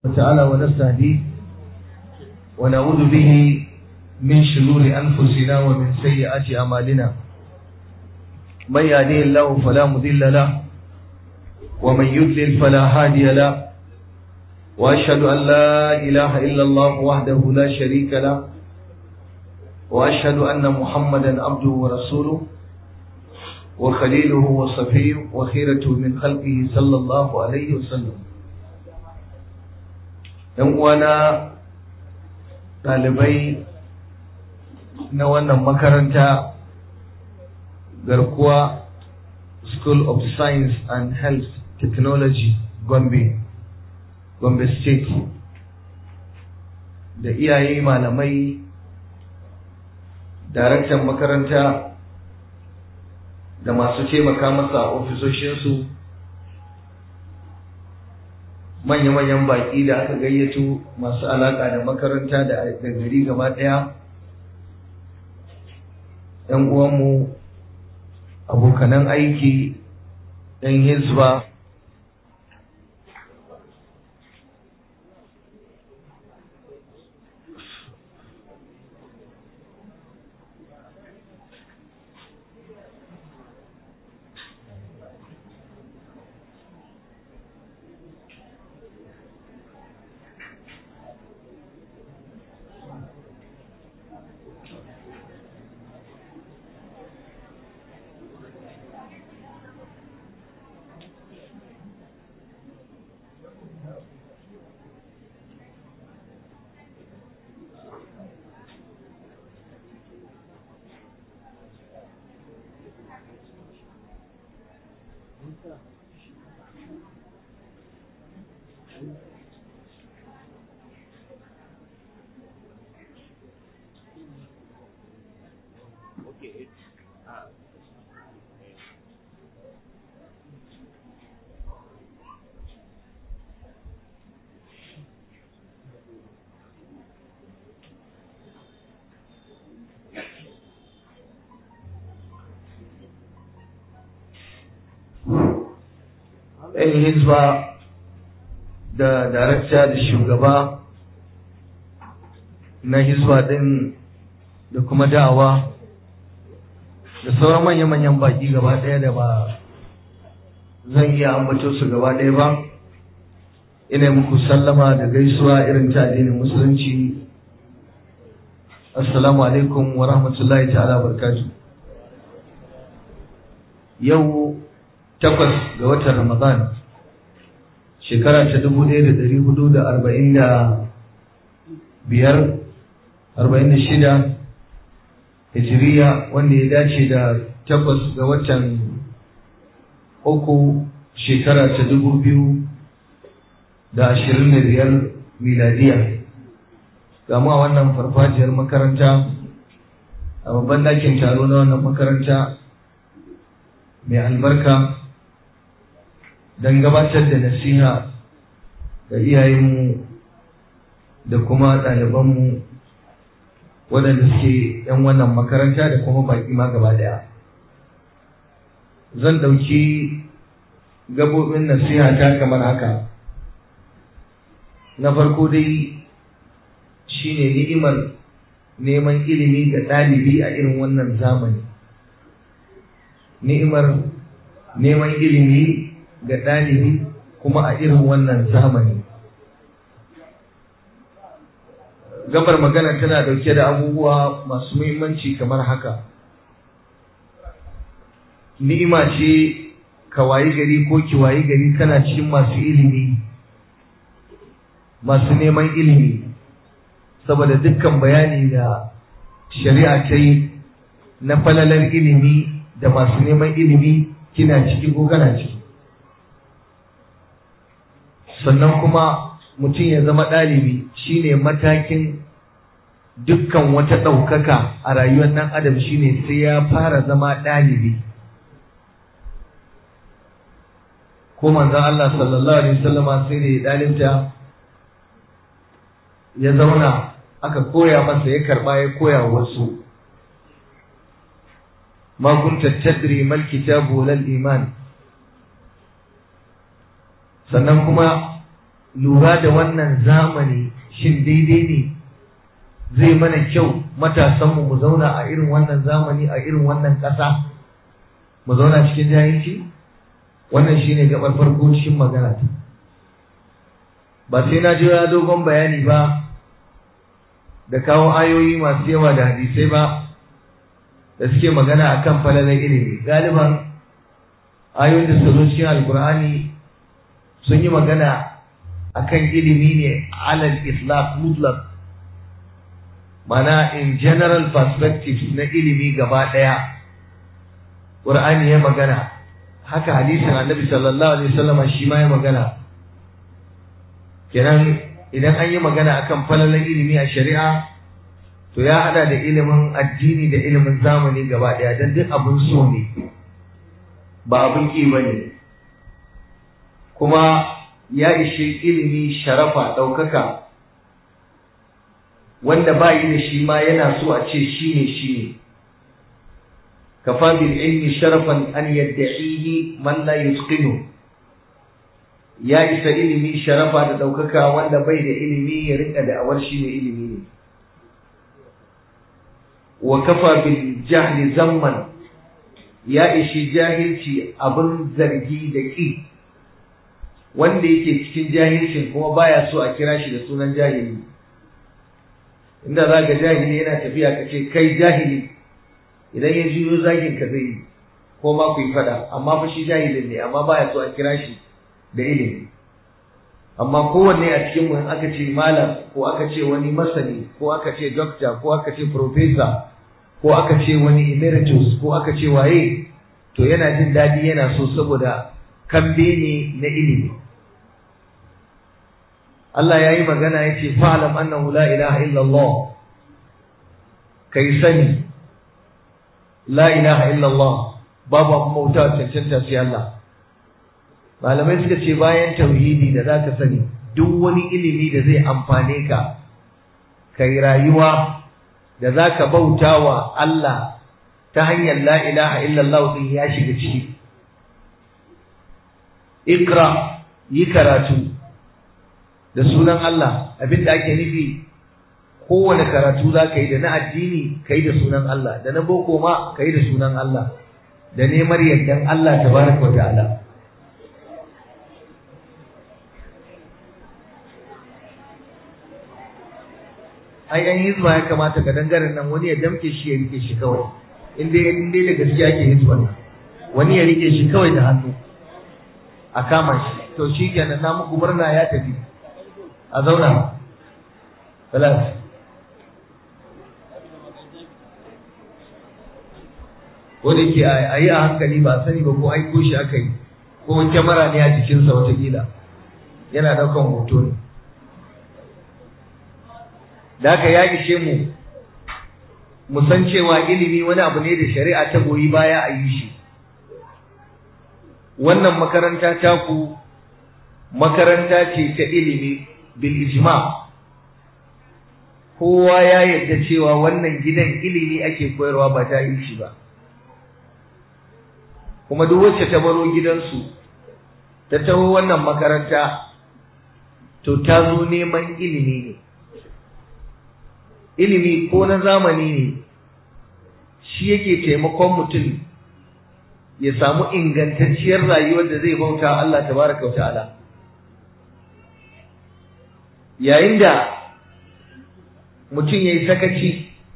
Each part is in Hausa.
تعالى ونستهديه ونعوذ به من شرور أنفسنا ومن سيئات أعمالنا من يهديه الله فلا مضل له ومن يضلل فلا هادي له وأشهد أن لا إله إلا الله وحده لا شريك له وأشهد أن محمدا عبده ورسوله وخليله وصفيه وخيرته من خلقه صلى الله عليه وسلم ‘yan uwana ɗalibai na wannan makaranta garkuwa School of Science and Health Technology Gombe, Gombe State da iyaye malamai daraktan makaranta da masu taimaka masa a ofisoshinsu manya-manyan baƙi da aka gayyato masu alaƙa da makaranta da gari gaba ɗaya ‘yan uwanmu abokanan aiki ‘yan hizba ‘yan hizba da darakta da shugaba na hizba ɗin da kuma da'awa da sauran manya-manyan baƙi gaba ɗaya da ba zan iya ambato su gaba ɗaya ba ina muku sallama da gaisuwa irin ta addinin musulunci assalamu alaikum wa rahmatullahi ta'ala barkatu yau takwas ga watan Ramadan shekara ta dubu ɗaya da ɗari hudu da arba'in da biyar arba'in da shida hijiriya wanda ya dace da takwas ga watan uku shekara ta dubu biyu da ashirin da biyar miladiya gama wannan farfajiyar makaranta a babban ɗakin taro na wannan makaranta mai albarka don gabatar da nasiha ga iyayenmu da kuma ɗalibanmu waɗanda suke ‘yan wannan makaranta da kuma baƙi ma gaba ɗaya. Zan ɗauki gabobin nasiha ta kamar haka. Na farko dai shi ne ni'imar neman ilimi ga ɗalibi a irin wannan zamani. Ni'imar neman ilimi ga ɗalibi kuma a irin wannan zamani. Gabar magana tana ɗauke da abubuwa masu muhimmanci kamar haka. Ni'ima ce ka wayi gari ko ki wayi gari kana cikin masu ilimi, masu neman ilimi, saboda dukkan bayani da shari'a ta yi na falalar ilimi da masu neman ilimi kina ciki ko kana ciki. sannan kuma mutum ya zama ɗalibi shine matakin dukkan wata ɗaukaka a rayuwar ɗan adam shine sai ya fara zama ɗalibi ko manzon Allah sallallahu alaihi wasallama sai da ya ɗalibta ya zauna aka koya masa ya karɓa ya koya wasu ma kunta tadri mal kitabu lal iman sannan kuma lura da wannan zamani shin daidai ne zai mana kyau matasanmu mu zauna a irin wannan zamani a irin wannan ƙasa mu zauna cikin jahilci wannan shine gabar farko cikin magana ta ba sai na jira dogon bayani ba da kawo ayoyi masu yawa da hadisai ba da suke magana akan falalar ilimi galiban ayoyin da suka zo cikin alkur'ani sun yi magana akan ilimi ne alal islam mutlaq mana in general perspectives na ilimi gaba ɗaya ƙur'ani ya magana haka hadisin annabi sallallahu alaihi wasallam shi ma ya magana kenan idan an yi magana akan falalan ilimi a shari'a to ya hada da ilimin addini da ilimin zamani gaba ɗaya don duk abin so ne ba abin ƙi ba ne kuma ya ishe ilimi sharafa ɗaukaka wanda ba yi da shi ma yana so a ce shi ne shi ne kafa bil ilmi sharafan an yadda'ihi man la yusqinu ya isa ilimi sharafa da ɗaukaka wanda bai da ilimi ya rika da awar shi ne ilimi ne wa kafa bil jahli zamman ya ishi jahilci abin zargi da ƙi wanda yake cikin jahilcin kuma baya so a kira shi da sunan jahili inda za ga jahili yana tafiya ka ce kai jahili idan ya juyo zagin ka zai ko ma ku yi fada amma fa shi jahilin ne amma baya so a kira shi da ilimi amma kowanne a cikin mu aka ce malam ko aka ce wani masani ko aka ce doctor ko aka ce professor ko aka ce wani emeritus ko aka ce waye to yana jin daɗi yana so saboda kambe ne na ilimi Allah ya yi magana ya ce fa'alam annahu la ilaha illallah kai sani la ilaha illallah babu abin bauta cancanta sai Allah malamai suka ce bayan tauhidi da zaka sani duk wani ilimi da zai amfane ka kai rayuwa da zaka bauta wa Allah ta hanyar la ilaha illallah din ya shiga ciki ikra yi karatu da sunan Allah abinda ake nufi kowane karatu za ka yi da na addini ka yi da sunan Allah da na boko ma ka yi da sunan Allah da neman yardan Allah tabaraka wa ta'ala ai an hizba ya kamata ga dangaren nan wani ya damke shi ya rike shi kawai in dai in dai da gaskiya ke hizba wani ya rike shi kawai da hannu a kama shi to shi kenan na muku murna ya tafi a zauna salat ko da ke a yi a hankali ba sani ba ko aiko shi aka yi ko kyamara ne a jikinsa watakila yana daukan hoto ne da haka ya ishe mu mu san cewa ilimi wani abu ne da shari'a ta goyi baya a yi shi wannan makaranta taku makaranta ce ta ilimi bil ijma kowa ya yarda cewa wannan gidan ilimi ake koyarwa ba ta yi shi ba kuma duk wacce ta baro gidansu ta taho wannan makaranta to ta zo neman ilimi ne ilimi ko na zamani ne shi yake taimakon mutum ya samu ingantacciyar rayuwar da zai bauta Allah tabaraka wa ta'ala yayin da mutum ya yi sakaci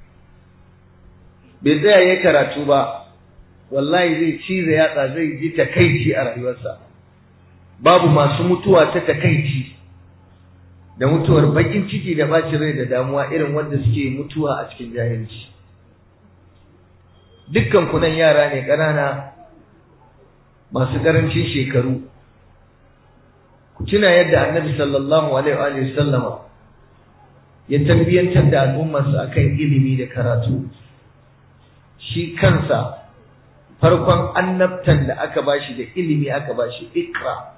bai tsaya ya karatu ba wallahi zai cize yatsa zai ji takaici a rayuwarsa babu masu mutuwa ta takaici da mutuwar bakin ciki da bacin rai da damuwa irin wanda suke mutuwa a cikin jahilci dukkan kunan yara ne ƙanana masu ƙarancin shekaru ku tuna yadda annabi sallallahu alaihi wa sallama ya tarbiyyantar da al'ummarsa akan ilimi da karatu shi kansa farkon annabtan da aka bashi da ilimi aka bashi ikra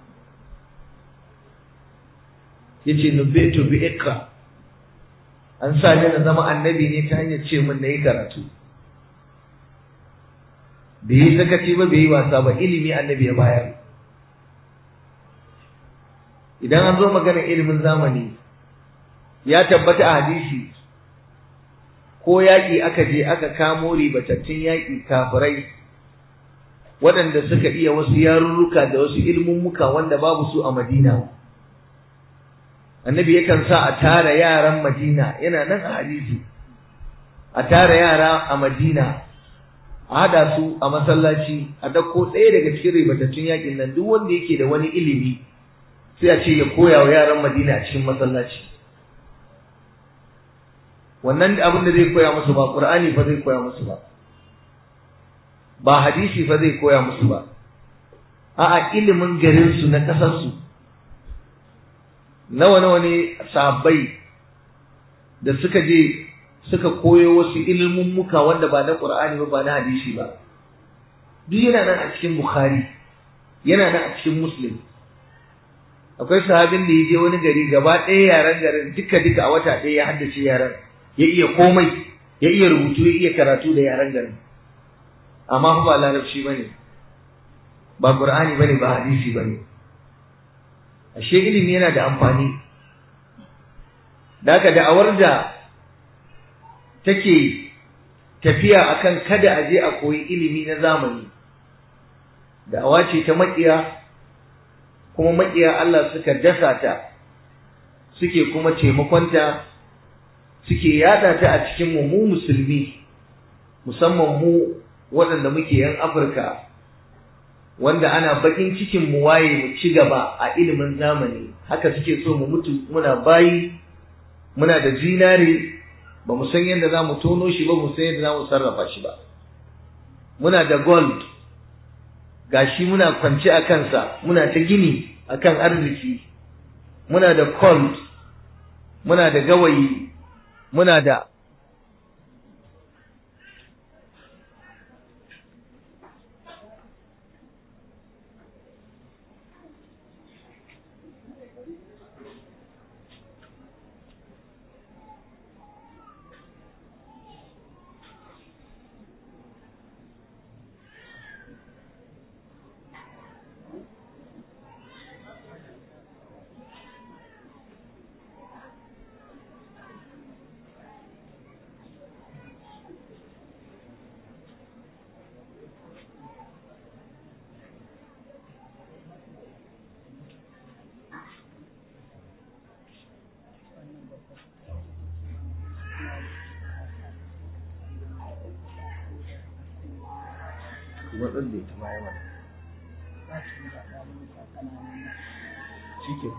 yace nubitu bi ikra an sa ni na zama annabi ne ta hanyar ce min nayi karatu bai yi sakaci ba bai yi wasa ba ilimi annabi ya bayar idan idan an zo maganar ilimin zamani ya tabbata a hadisi ko yaƙi aka je aka kamo ribatattun yaƙi kafirai waɗanda suka iya wasu yarurruka da wasu ilmummuka wanda babu su a Madina. Annabi yakan sa a tara yaran Madina yana nan a hadisi. A tara yara a Madina a haɗa su a masallaci a ɗauko ɗaya daga cikin ribatattun yaƙin nan duk wanda yake da wani ilimi sai a ce ya koya wa yaran Madina a cikin masallaci. Wannan abin da zai koya musu ba Ƙur'ani fa zai koya musu ba. ba hadisi fa zai koya musu ba a'a ilimin garin su na kasar su nawa nawa ne sahabbai da suka je suka koyo wasu ilimin muka wanda ba na Qur'ani ba ba na hadisi ba duk yana nan a cikin Bukhari yana nan a cikin Muslim akwai sahabin da ya je wani gari gaba ɗaya yaran garin duka duka a wata ɗaya ya haddace yaran ya iya komai ya iya rubutu ya iya karatu da yaran garin amma fa ba larabci bane ba qur'ani bane ba hadisi bane ashe ilimi yana da amfani da da'awar da take tafiya akan kada a je a koyi ilimi na zamani da'awa ce ta makiya kuma makiya Allah suka dasa ta suke kuma taimakonta suke yada ta a cikin mu mu musulmi musamman mu waɗanda muke yan Afirka wanda ana bakin cikin mu waye mu ci gaba a ilimin zamani haka suke so mu mutu muna bayi muna da zinare ba mu san yadda za mu tono shi ba mu san yadda za mu sarrafa shi ba muna da gold gashi muna kwance a kansa muna ta gini akan arziki muna da coal muna da gawayi muna da watsar da ita baya mana shi ke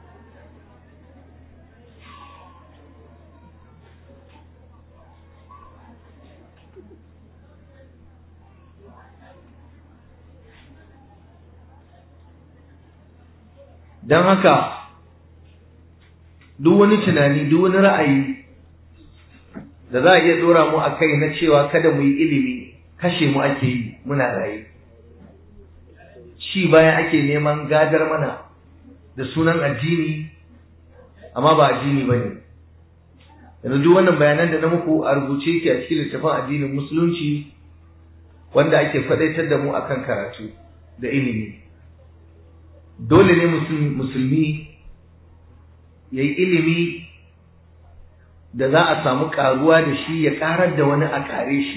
don haka duk wani tunani duk wani ra'ayi da za a iya dora mu a kai na cewa kada mu yi ilimi kashe mu ake yi muna raye shi baya ake neman gadar mana da sunan addini amma ba addini ba ne yanzu duk wannan bayanan da na muku a rubuce ke a cikin littafin addinin musulunci wanda ake faɗaitar da mu akan karatu da ilimi dole ne musulmi ya yi ilimi da za a samu ƙaruwa da shi ya ƙarar da wani a ƙare shi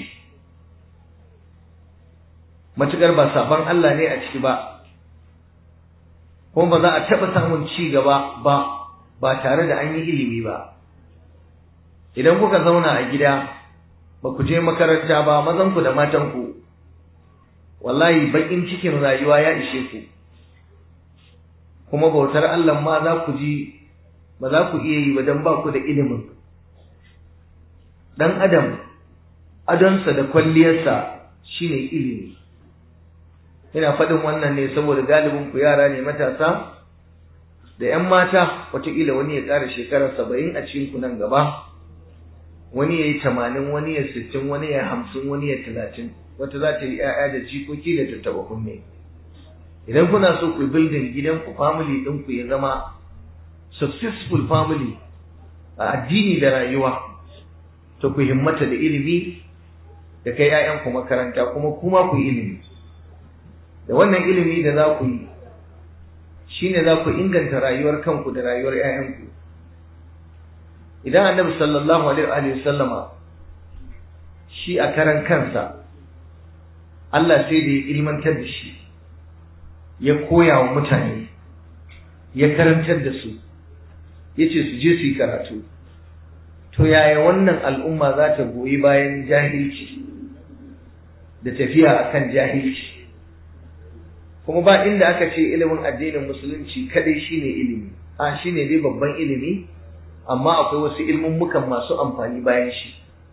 matuƙar ba sabon Allah ne a ciki ba kuma ba za a taɓa samun ci gaba ba ba tare da an yi ilimi ba idan kuka zauna a gida ba ku je makaranta ba mazanku da matanku wallahi baƙin cikin rayuwa ya ishe ku kuma bautar Allah ma za ku ji ba za ku iya yi ba don ba ku da ilimin ɗan adam adonsa da kwalliyarsa shine ilimi ina faɗin wannan ne saboda galibin ku yara ne matasa da ‘yan mata wataƙila wani ya ƙara shekarar saba'in a cikin ku nan gaba wani ya yi tamanin wani ya sittin wani ya hamsin wani ya talatin wata za ta yi ‘ya'ya da jikoki da tattaba kunne idan kuna so ku building gidanku family ɗinku ya zama successful family a addini da rayuwa to ku himmata da ilimi da kai ‘ya'yanku makaranta kuma kuma ku yi ilimi da wannan ilimi da za ku yi shine za ku inganta rayuwar kanku da rayuwar 'ya'yanku idan annabi sallallahu alaihi wa sallama shi a karan kansa Allah sai da ya ilmantar da shi ya koya wa mutane ya karantar da su ya ce su je su yi karatu to yaya wannan al'umma za ta goyi bayan jahilci da tafiya akan jahilci kuma ba inda aka ce ilimin addinin musulunci kadai shine ilimi a shine dai babban ilimi amma akwai wasu ilmummukan masu amfani bayan shi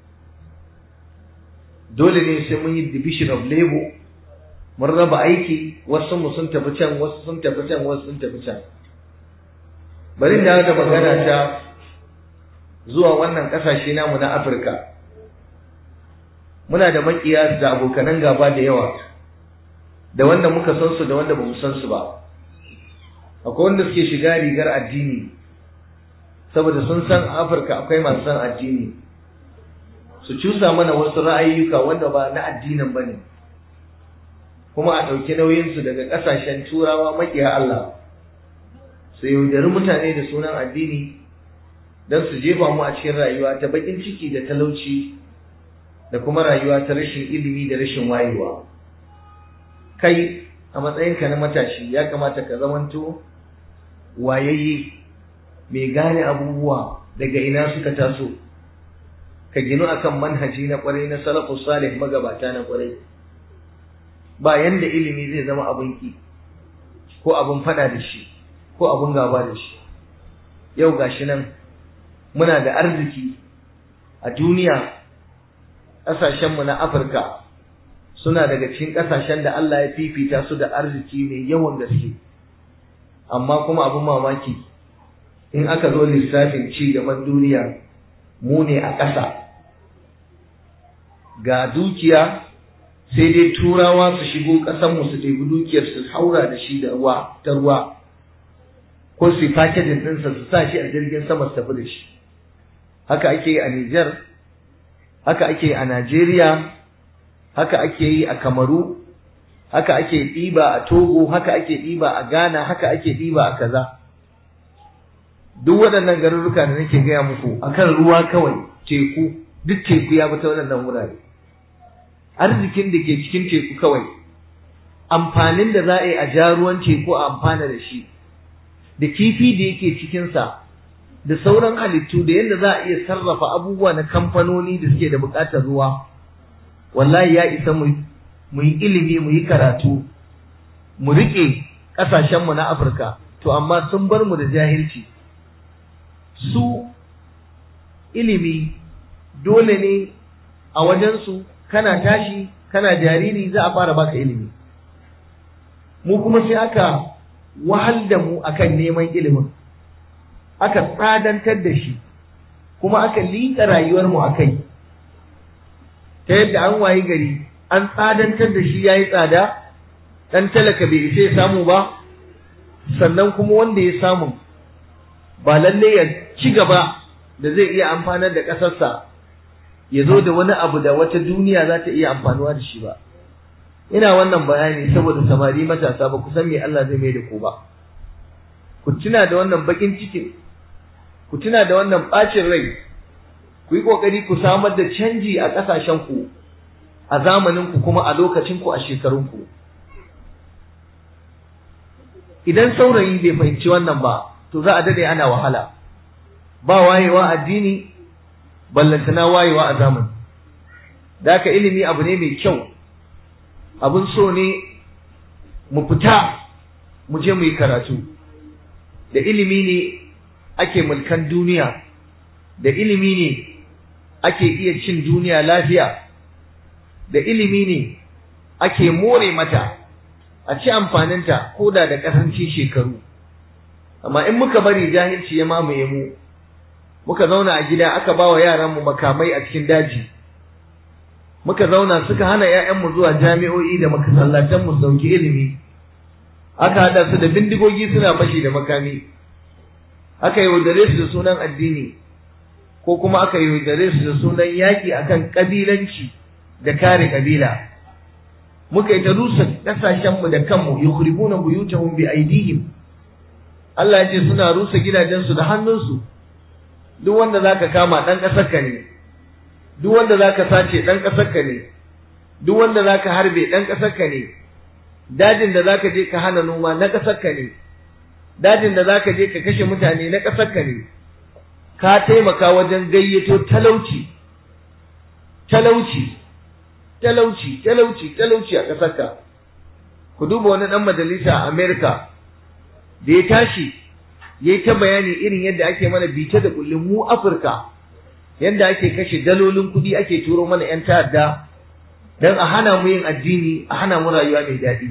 dole ne sai mun yi division of labor mun raba aiki wasu mu sun tafi can wasu sun tafi can wasu sun tafi can bari da da magana ta zuwa wannan kasashe namu na Afirka muna da makiya da abokanan gaba da yawa da wanda muka san su da wanda bamu san su ba akwai wanda suke shiga rigar addini saboda sun san Afirka akwai masu san addini su cusa mana wasu ra'ayyuka wanda ba na addinin bane kuma a ɗauki nauyinsu daga ƙasashen turawa makiya Allah su yaudari mutane da sunan addini don su jefa mu a cikin rayuwa ta baƙin ciki da talauci da kuma rayuwa ta rashin ilimi da rashin wayewa kai a matsayinka na matashi ya kamata ka zamanto wayayye mai gane abubuwa daga ina suka taso ka ginu akan manhaji na kwarai na salafus salih magabata na kwarai ba yanda ilimi zai zama abin ki ko abin fada da shi ko abin gaba da shi yau gashi nan muna da arziki a duniya ƙasashenmu na afirka suna daga cikin ƙasashen da Allah ya fifita su da arziki mai yawan gaske amma kuma abin mamaki in aka zo lissafin ci gaban duniya mu ne a ƙasa ga dukiya sai dai turawa su shigo ƙasanmu su ɗebi dukiyar su haura da shi da ruwa ta ruwa ko su yi fakejin ɗinsa su sa shi a jirgin sama su tafi da shi haka ake yi a Nijar haka ake yi a Najeriya haka ake yi a Kamaru haka ake ɗiba a Togo haka ake ɗiba a Ghana haka ake ɗiba a kaza duk waɗannan garuruka da nake gaya muku akan ruwa kawai teku duk teku ya bi ta waɗannan wurare arzikin da ke cikin teku kawai amfanin da za a yi a ja ruwan teku a amfana da shi da kifi da yake cikinsa da sauran halittu da yadda za a iya sarrafa abubuwa na kamfanoni da suke da buƙatar ruwa wallahi ya isa mu mu yi ilimi mu yi karatu mu riƙe ƙasashenmu na afirka to amma sun bar mu da jahilci su ilimi dole ne a wajensu kana tashi kana jariri za a fara baka ilimi mu kuma sai aka wahal da mu akan neman ilimin aka tsadantar da shi kuma aka liƙa rayuwar mu akai ta yadda an wayi gari an tsadantar da shi yayi tsada dan talaka bai isa ya samu ba sannan kuma wanda ya samu ba lalle ya ci gaba da zai iya amfanar da ƙasarsa ya zo da wani abu da wata duniya za ta iya amfanuwa da shi ba ina wannan bayani saboda samari matasa ba ku san me Allah zai mai da ku ba ku tuna da wannan bakin cikin ku tuna da wannan bacin rai ku yi kokari ku samar da canji a ƙasashen ku a zamanin ku kuma a lokacin ku a shekarun ku idan saurayi bai fahimci wannan ba to za a dade ana wahala ba wayewa addini ballantana wayewa a zamani da haka ilimi abu ne mai kyau abun so ne mu fita mu je mu yi karatu da ilimi ne ake mulkan duniya da ilimi ne ake iya cin duniya lafiya da ilimi ne ake more mata a ci amfaninta ko da da ƙarancin shekaru amma in muka bari jahilci ya mamaye mu muka zauna a gida aka ba wa yaranmu makamai a cikin daji muka zauna suka hana ‘ya'yanmu zuwa jami'o'i da makasallatanmu su dauki ilimi aka haɗa su da bindigogi suna fashi da makami aka yaudare su da sunan addini ko kuma aka yaudare su da sunan yaƙi akan ƙabilanci da kare ƙabila muka yi ta rusa ƙasashenmu da kanmu yukhribuna buyutahum bi aidihim Allah ya ce suna rusa gidajensu da hannunsu duk wanda zaka kama dan kasar ka ne duk wanda zaka sace dan kasar ka ne duk wanda zaka harbe dan kasar ka ne dajin da zaka je ka hana noma na kasar ka ne dajin da zaka je ka kashe mutane na kasar ka ne ka taimaka wajen gayyato talauci talauci talauci talauci talauci a kasar ka ku duba wani dan majalisa a America da ya tashi yayi ta bayani irin yadda ake mana bice da kullum mu Afirka yadda ake kashe dalolin kuɗi ake turo mana 'yan ta'adda don a hana mu yin addini a hana mu rayuwa mai daɗi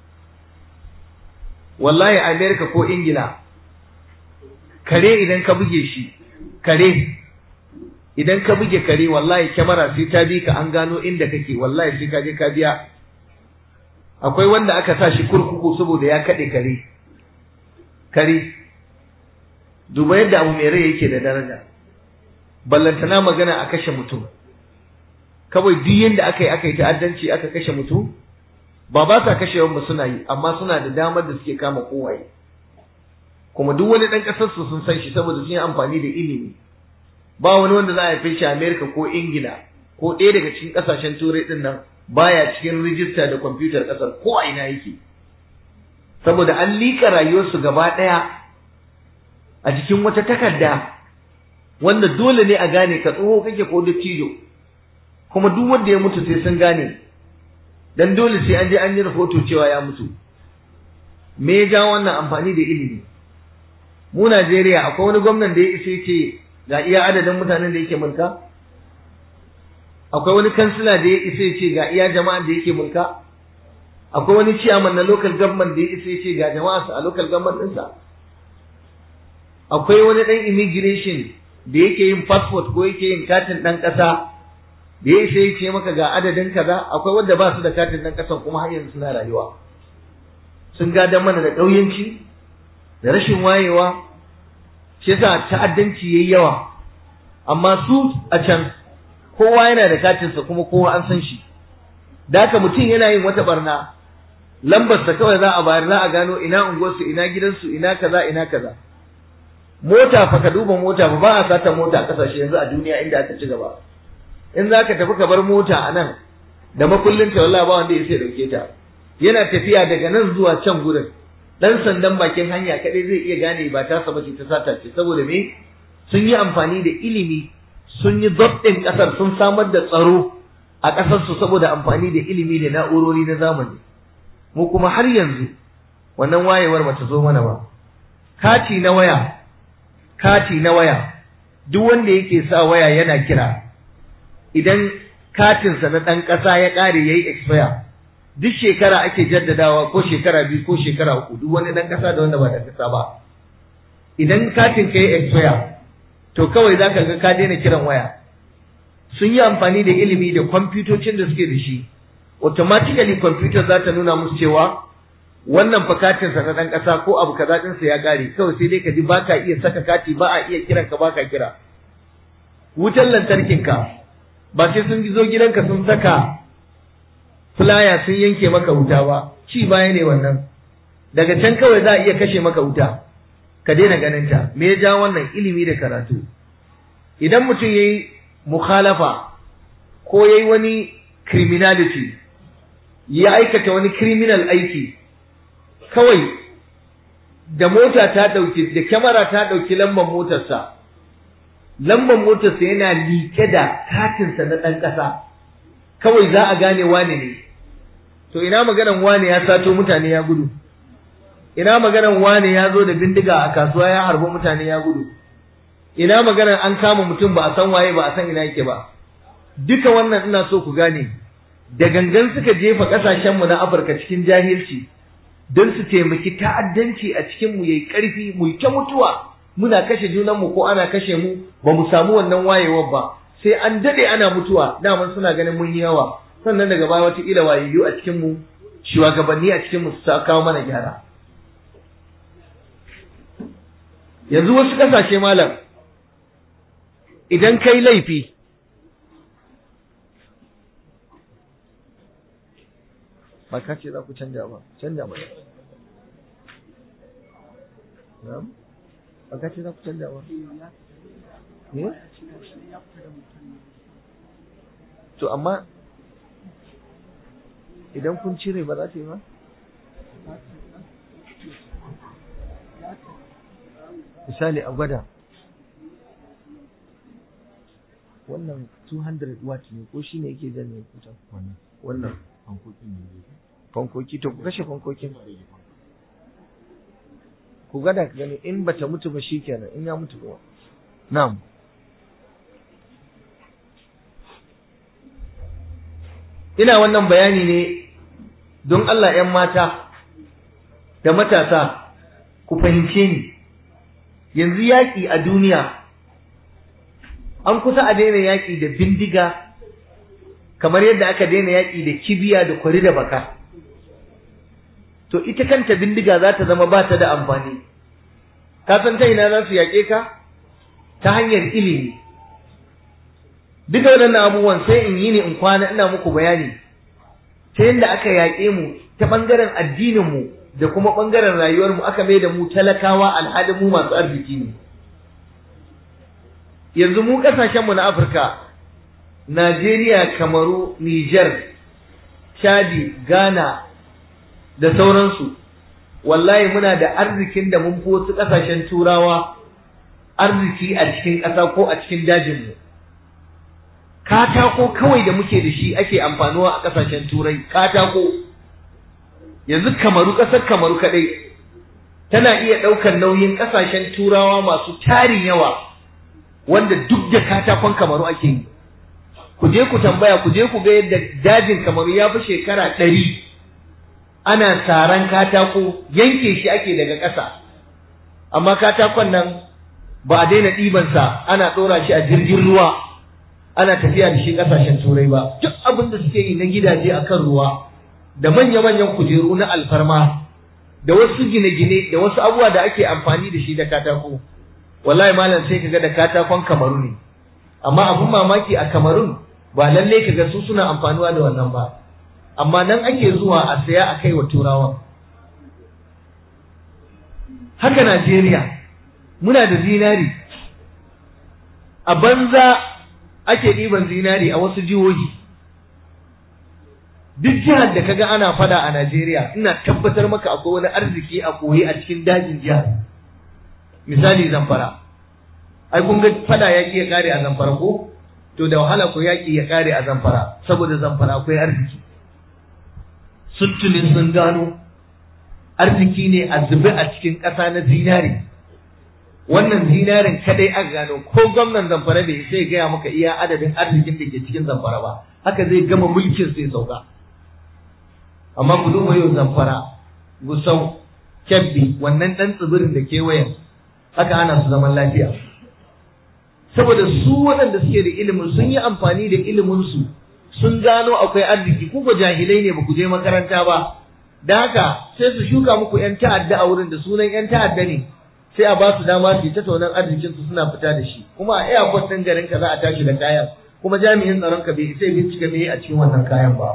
wallahi amerika ko ingila kare idan ka buge shi kare idan ka buge kare wallahi kyamara sai ta bi ka an gano inda kake wallahi sai ka je ka biya akwai wanda aka sa shi kurkuku saboda ya kaɗe kare kare duba yadda abu mai rai yake da daraja ballantana magana a kashe mutum kawai duk yanda aka yi aka yi ta'addanci aka kashe mutum ba ba sa kashe yawan suna yi amma suna da damar da suke kama kowaye kuma duk wani ɗan ƙasar su sun san shi saboda sun yi amfani da ilimi ba wani wanda za a haife shi a Amerika ko Ingila ko ɗaya daga cikin ƙasashen turai ɗin nan baya cikin rijista da kwamfutar ƙasar ko a ina yake saboda an liƙa rayuwarsu gaba ɗaya a cikin wata takarda wanda dole ne a gane ka tsoho kake ko dattijo kuma duk wanda ya mutu sai sun gane dan dole sai an je an yi rahoto cewa ya mutu me ya ja wannan amfani da ilimi mu Najeriya akwai wani gwamnan da ya isa ce ga iya adadin mutanen da yake mulka akwai wani kansila da ya isa ce ga iya jama'an da yake mulka akwai wani ciyaman na local government da ya isa ce ga jama'a a local government ɗinsa akwai wani ɗan immigration da yake yin passport ko yake yin katin ɗan ƙasa da ya isa ya ce maka ga adadin kaza akwai wanda ba su da katin ɗan ƙasan kuma har yanzu suna rayuwa sun gada mana da ƙauyenci da rashin wayewa shi yasa ta'addanci yayi yawa amma su a can kowa yana da katinsa kuma kowa an san shi da haka mutum yana yin wata barna lambarsa kawai za a bayar za a gano ina unguwarsu ina gidansu ina kaza ina kaza mota fa ka duba mota fa ba a sata mota a kasashe yanzu a duniya inda aka ci gaba in za ka tafi ka bar mota a nan da makullin ta wallahi ba wanda ya sai dauke ta yana tafiya daga nan zuwa can gurin dan sandan bakin hanya kadai zai iya gane ba ta saba ce ta sata ce saboda me sun yi amfani da ilimi sun yi ɗin ƙasar sun samar da tsaro a ƙasarsu saboda amfani da ilimi da na'urori na zamani mu kuma har yanzu wannan wayewar bata zo mana ba kati na waya kati na waya duk wanda yake sa waya yana kira idan katinsa na ɗan ƙasa ya ƙare ya yi expire duk shekara ake jaddadawa ko shekara biyu ko shekara uku duk wani ɗan ƙasa da wanda ba ɗan ƙasa ba idan katin ka yi expire to kawai za ka ga ka daina kiran waya sun yi amfani da ilimi da kwamfutocin da suke da shi automatically kwamfutar za ta nuna musu cewa wannan fa katinsa na ɗan ƙasa ko abu kaza ɗinsa ya ƙare kawai sai dai ka ji ba ka iya saka kati ba a iya kiran ka ba ka kira wutar lantarkinka ba sai sun zo gidanka sun saka fulaya sun yanke maka wuta ba ci baya ne wannan daga can kawai za a iya kashe maka wuta ka daina ganin ta me ya ja wannan ilimi da karatu idan mutum yayi mukhalafa ko yayi wani criminality ya aikata wani criminal aiki kawai da mota ta dauki da kyamara ta dauki lambar motarsa lambar motarsa yana liƙe da katinsa na ɗan ƙasa kawai za a gane wane ne to ina maganan wane ya sato mutane ya gudu ina maganan wane ya zo da bindiga a kasuwa ya harbi mutane ya gudu ina maganan an kama mutum ba a san waye ba a san ina yake ba duka wannan ina so ku gane da gangan suka jefa kasashenmu na Afirka cikin jahilci don su taimaki ta'addanci a cikin mu yayi karfi mu ta mutuwa muna kashe junanmu ko ana kashe mu ba mu samu wannan wayewar ba sai an dade ana mutuwa daman suna ganin mun yi yawa sannan daga baya wata ila wayayyu a cikin mu shugabanni a cikin mu su kawo mana gyara yanzu wasu kasashe malam idan kai laifi ba ka ce za ku canja ba canja ba na'am aka ce za ku canza wa eh to amma idan kun cire ba za ta yi ba misali a gwada wannan 200 watt ne ko shine yake janye kutan wannan wannan hankokin ne zai fankoki to ku kashe fankokin ku gada ka gani in bata mutu ba shikenan in ya mutu kuma na'am ina wannan bayani ne don Allah ‘yan mata da matasa ku fahimce ni yanzu yaƙi a duniya an kusa a daina yaƙi da bindiga kamar yadda aka daina yaƙi da kibiya da kwari da baka to ita kanta bindiga za ta zama ba ta da amfani ka san ta ina za su yaƙe ka ta hanyar ilimi duka waɗannan abubuwan sai in yi ne in kwana ina muku bayani ta yadda aka yaƙe mu ta ɓangaren addininmu da kuma ɓangaren rayuwarmu aka mai da mu talakawa alhalin mu masu arziki ne yanzu mu ƙasashenmu na afirka najeriya kamaru niger chadi ghana da sauransu wallahi muna da arzikin da mun fi wasu ƙasashen turawa arziki a cikin ƙasa ko a cikin dajinmu katako kawai da muke da shi ake amfanuwa a ƙasashen turai katako yanzu kamaru ƙasar kamaru kaɗai tana iya ɗaukar nauyin ƙasashen turawa masu tarin yawa wanda duk da katakon kamaru ake yi ku je ku tambaya ku je ku ga yadda dajin kamaru ya fi shekara ɗari ana saran katako yanke shi ake daga ƙasa amma katakon nan ba a daina ɗibansa ana ɗora shi a jirgin ruwa ana tafiya da shi ƙasashen turai ba duk abin da suke yi na gidaje a kan ruwa da manya-manyan kujeru na alfarma da wasu gine-gine da wasu abubuwa da ake amfani da shi da katako wallahi malam sai kaga da katakon kamaru ne amma abin mamaki a kamarun ba lalle kaga su suna amfanuwa da wannan ba amma nan ake zuwa a saya a kai wa turawa haka Najeriya muna da zinari a banza ake ɗiban zinari a wasu jihohi duk jihar da kaga ana fada a Najeriya ina tabbatar maka akwai wani arziki a koyi a cikin dajin jihar misali zamfara ai kun ga fada yaƙi ya kare a zamfara ko to da wahala ko yaƙi ya kare a zamfara saboda zamfara akwai arziki sun tuni sun gano arziki ne a zube a cikin ƙasa na zinari wannan zinarin kadai aka gano ko gwamnan zamfara bai sai gaya maka iya adadin arzikin da ke cikin zamfara ba haka zai gama mulkin sai sauka amma ku duba yau zamfara gusau kyabbi wannan ɗan tsibirin da kewayen haka ana su zaman lafiya saboda su waɗanda suke da ilimin sun yi amfani da iliminsu sun gano akwai arziki ku ba jahilai ne ba ku je makaranta ba da haka sai su shuka muku yan ta'adda a wurin da sunan yan ta'adda ne sai a ba su dama su yi ta taunan arzikin su suna fita da shi kuma a airport ɗin garin ka za a tashi da kayan kuma jami'in tsaron ka bai sai bincika me a cikin wannan kayan ba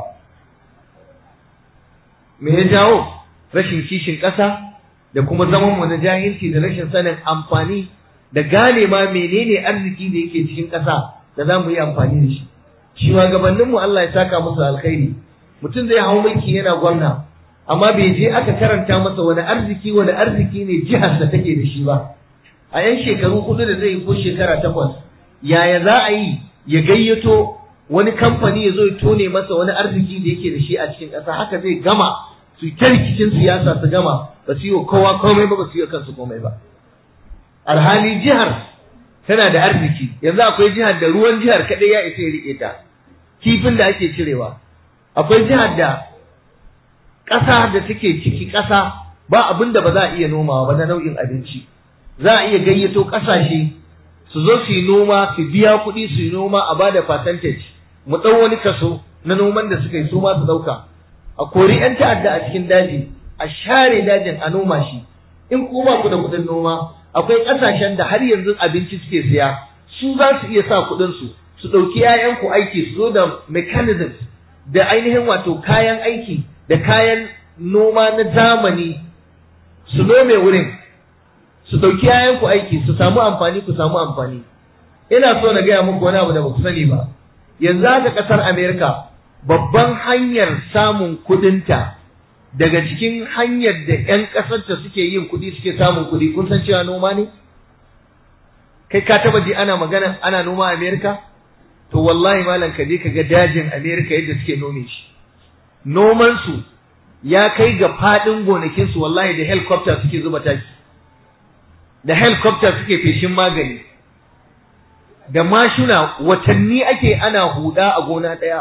me ya jawo rashin kishin ƙasa da kuma zaman mu na jahilci da rashin sanin amfani da gane ma menene arziki da yake cikin ƙasa da za mu yi amfani da shi shugabanninmu Allah ya saka musu alkhairi mutum zai hau mulki yana gwamna amma bai je aka karanta masa wani arziki wani arziki ne jihar da take da shi ba a yan shekaru hudu da zai yi ko shekara takwas yaya za a yi ya gayyato wani kamfani ya zo ya tone masa wani arziki da yake da shi a cikin ƙasa haka zai gama su ta rikicin siyasa su gama ba su yi wa kowa komai ba ba su yi wa kansu komai ba alhali jihar tana da arziki yanzu akwai jihar da ruwan jihar kaɗai ya isa ya riƙe ta kifin da ake cirewa akwai jihar da ƙasa da take ciki ƙasa ba abin da ba za a iya nomawa ba na nau'in abinci za a iya gayyato ƙasashe su zo su yi noma su biya kuɗi su yi noma a bada percentage mu ɗau wani kaso na noman da suka yi su ma su ɗauka a kori 'yan ta'adda a cikin daji a share dajin a noma shi in ku ba ku da kuɗin noma akwai ƙasashen da har yanzu abinci suke siya su za su iya sa kuɗinsu su ɗauki 'ya'yanku aiki su zo da mechanisms da ainihin wato kayan aiki da kayan noma na zamani su nome wurin su ɗauki yayanku aiki su samu amfani ku samu amfani ina so na gaya muku wani abu da ba ku sani ba yanzu haka ƙasar amerika babban hanyar samun kuɗinta daga cikin hanyar da 'yan ƙasarta suke yin kuɗi suke samun kuɗi kun san cewa noma ne kai ka taba ji ana magana ana noma a amerika to wallahi malam ka je ka ga dajin amerika yadda suke nome shi noman su ya kai ga faɗin gonakin su wallahi da helicopter suke zuba taki da helicopter suke feshin magani da mashina watanni ake ana huda a gona ɗaya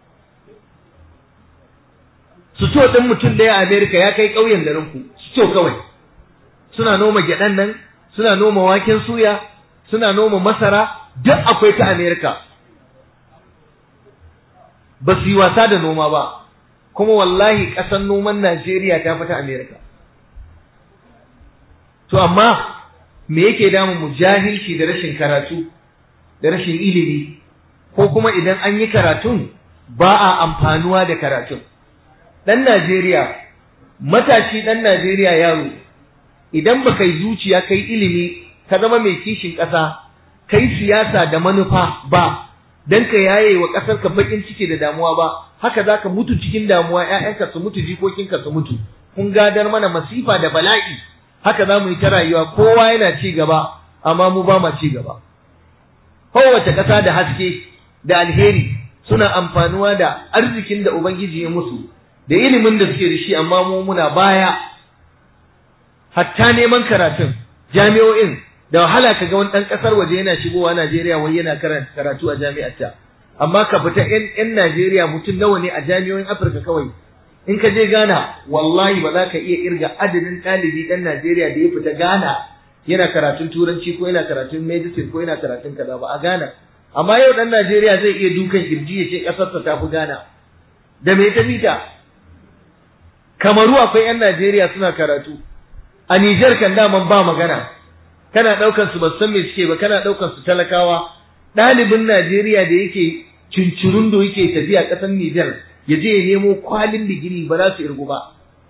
Suto ɗin mutum ɗaya a Amerika ya kai ƙauyen garinku, suto kawai. Suna noma gyaɗan nan, suna noma waken suya, suna noma masara, duk akwai ta Amerika. Ba su yi wasa da noma ba, kuma wallahi ƙasar noman Najeriya ta fi ta Amerika. To amma, me yake damu mu jahilci da rashin karatu, da rashin ilimi, ko kuma idan an yi karatun ba a amfanuwa da karatun. ɗan Najeriya, matashi ɗan Najeriya yaro, idan ba kai zuciya kai ilimi, ka zama mai kishin ƙasa, kai siyasa da manufa ba, don ka yaye wa ƙasar ka baƙin ciki da damuwa ba, haka za ka mutu cikin damuwa ‘ya'yanka su mutu jikokinka su mutu, kun gadar mana masifa da bala'i, haka za mu yi ta rayuwa kowa yana ci gaba, amma mu ba ma ci gaba. Kowace ƙasa da haske da alheri suna amfanuwa da arzikin da Ubangiji ya musu, da ilimin da suke da shi amma mu muna baya hatta neman karatun jami'o'in da wahala ka ga wani ɗan ƙasar waje yana shigowa Najeriya wai yana karatu a jami'arta amma ka fita ƴan Najeriya mutum nawa ne a jami'o'in Afirka kawai in ka je Ghana wallahi ba za ka iya irga adadin ɗalibi ɗan Najeriya da ya fita Ghana yana karatun turanci ko yana karatun medicine ko yana karatun kaza ba a Ghana amma yau ɗan Najeriya zai iya dukan kirji ya ce ƙasarsa ta fi Ghana da me ta fita kamaru akwai 'yan Najeriya suna karatu a Nijar kan daman ba magana kana ɗaukan su ba san me suke ba kana ɗaukan su talakawa ɗalibin Najeriya da yake cincirundo yake tafiya ƙasar Nijar ya je ya nemo kwalin digiri ba za su irgu ba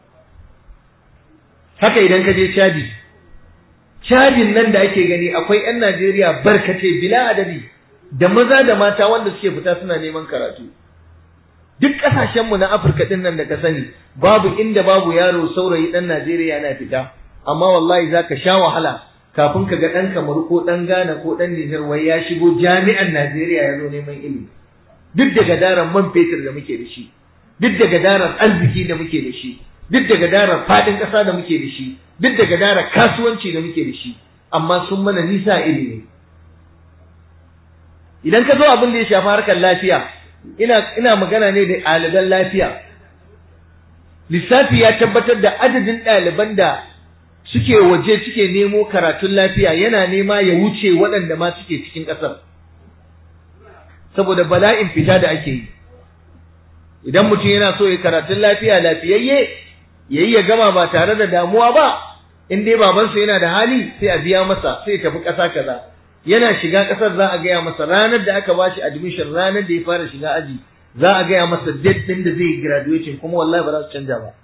haka idan ka je caji cajin nan da ake gani akwai 'yan Najeriya barkace bila adadi da maza da mata wanda suke fita suna neman karatu duk ƙasashenmu na Afirka ɗin nan da ka sani babu inda babu yaro saurayi ɗan Najeriya yana fita amma wallahi za ka sha wahala kafin ka ga ɗan Kamaru ko ɗan Ghana ko ɗan Nijar wai ya shigo jami'an Najeriya ya zo neman ilimi duk da gadaran man fetur da muke da shi duk da gadaran arziki da muke da shi duk da gadaran faɗin ƙasa da muke da shi duk da gadaran kasuwanci da muke da shi amma sun mana nisa ilimi idan ka zo abin da ya shafi harkar lafiya ina ina magana ne da ɗaliban lafiya lissafi ya tabbatar da adadin ɗaliban da suke waje suke nemo karatun lafiya yana nema ya wuce waɗanda ma suke cikin ƙasar saboda bala'in fita da ake yi idan mutum yana so ya karatun lafiya lafiyayye yayi ya gama ba tare da damuwa ba in dai babansa yana da hali sai a biya masa sai ya tafi ƙasa kaza yana shiga ƙasar za a gaya masa ranar da aka bashi admission ranar da ya fara shiga aji za a gaya masa date ɗin da zai yi graduation kuma wallahi ba za su canja ba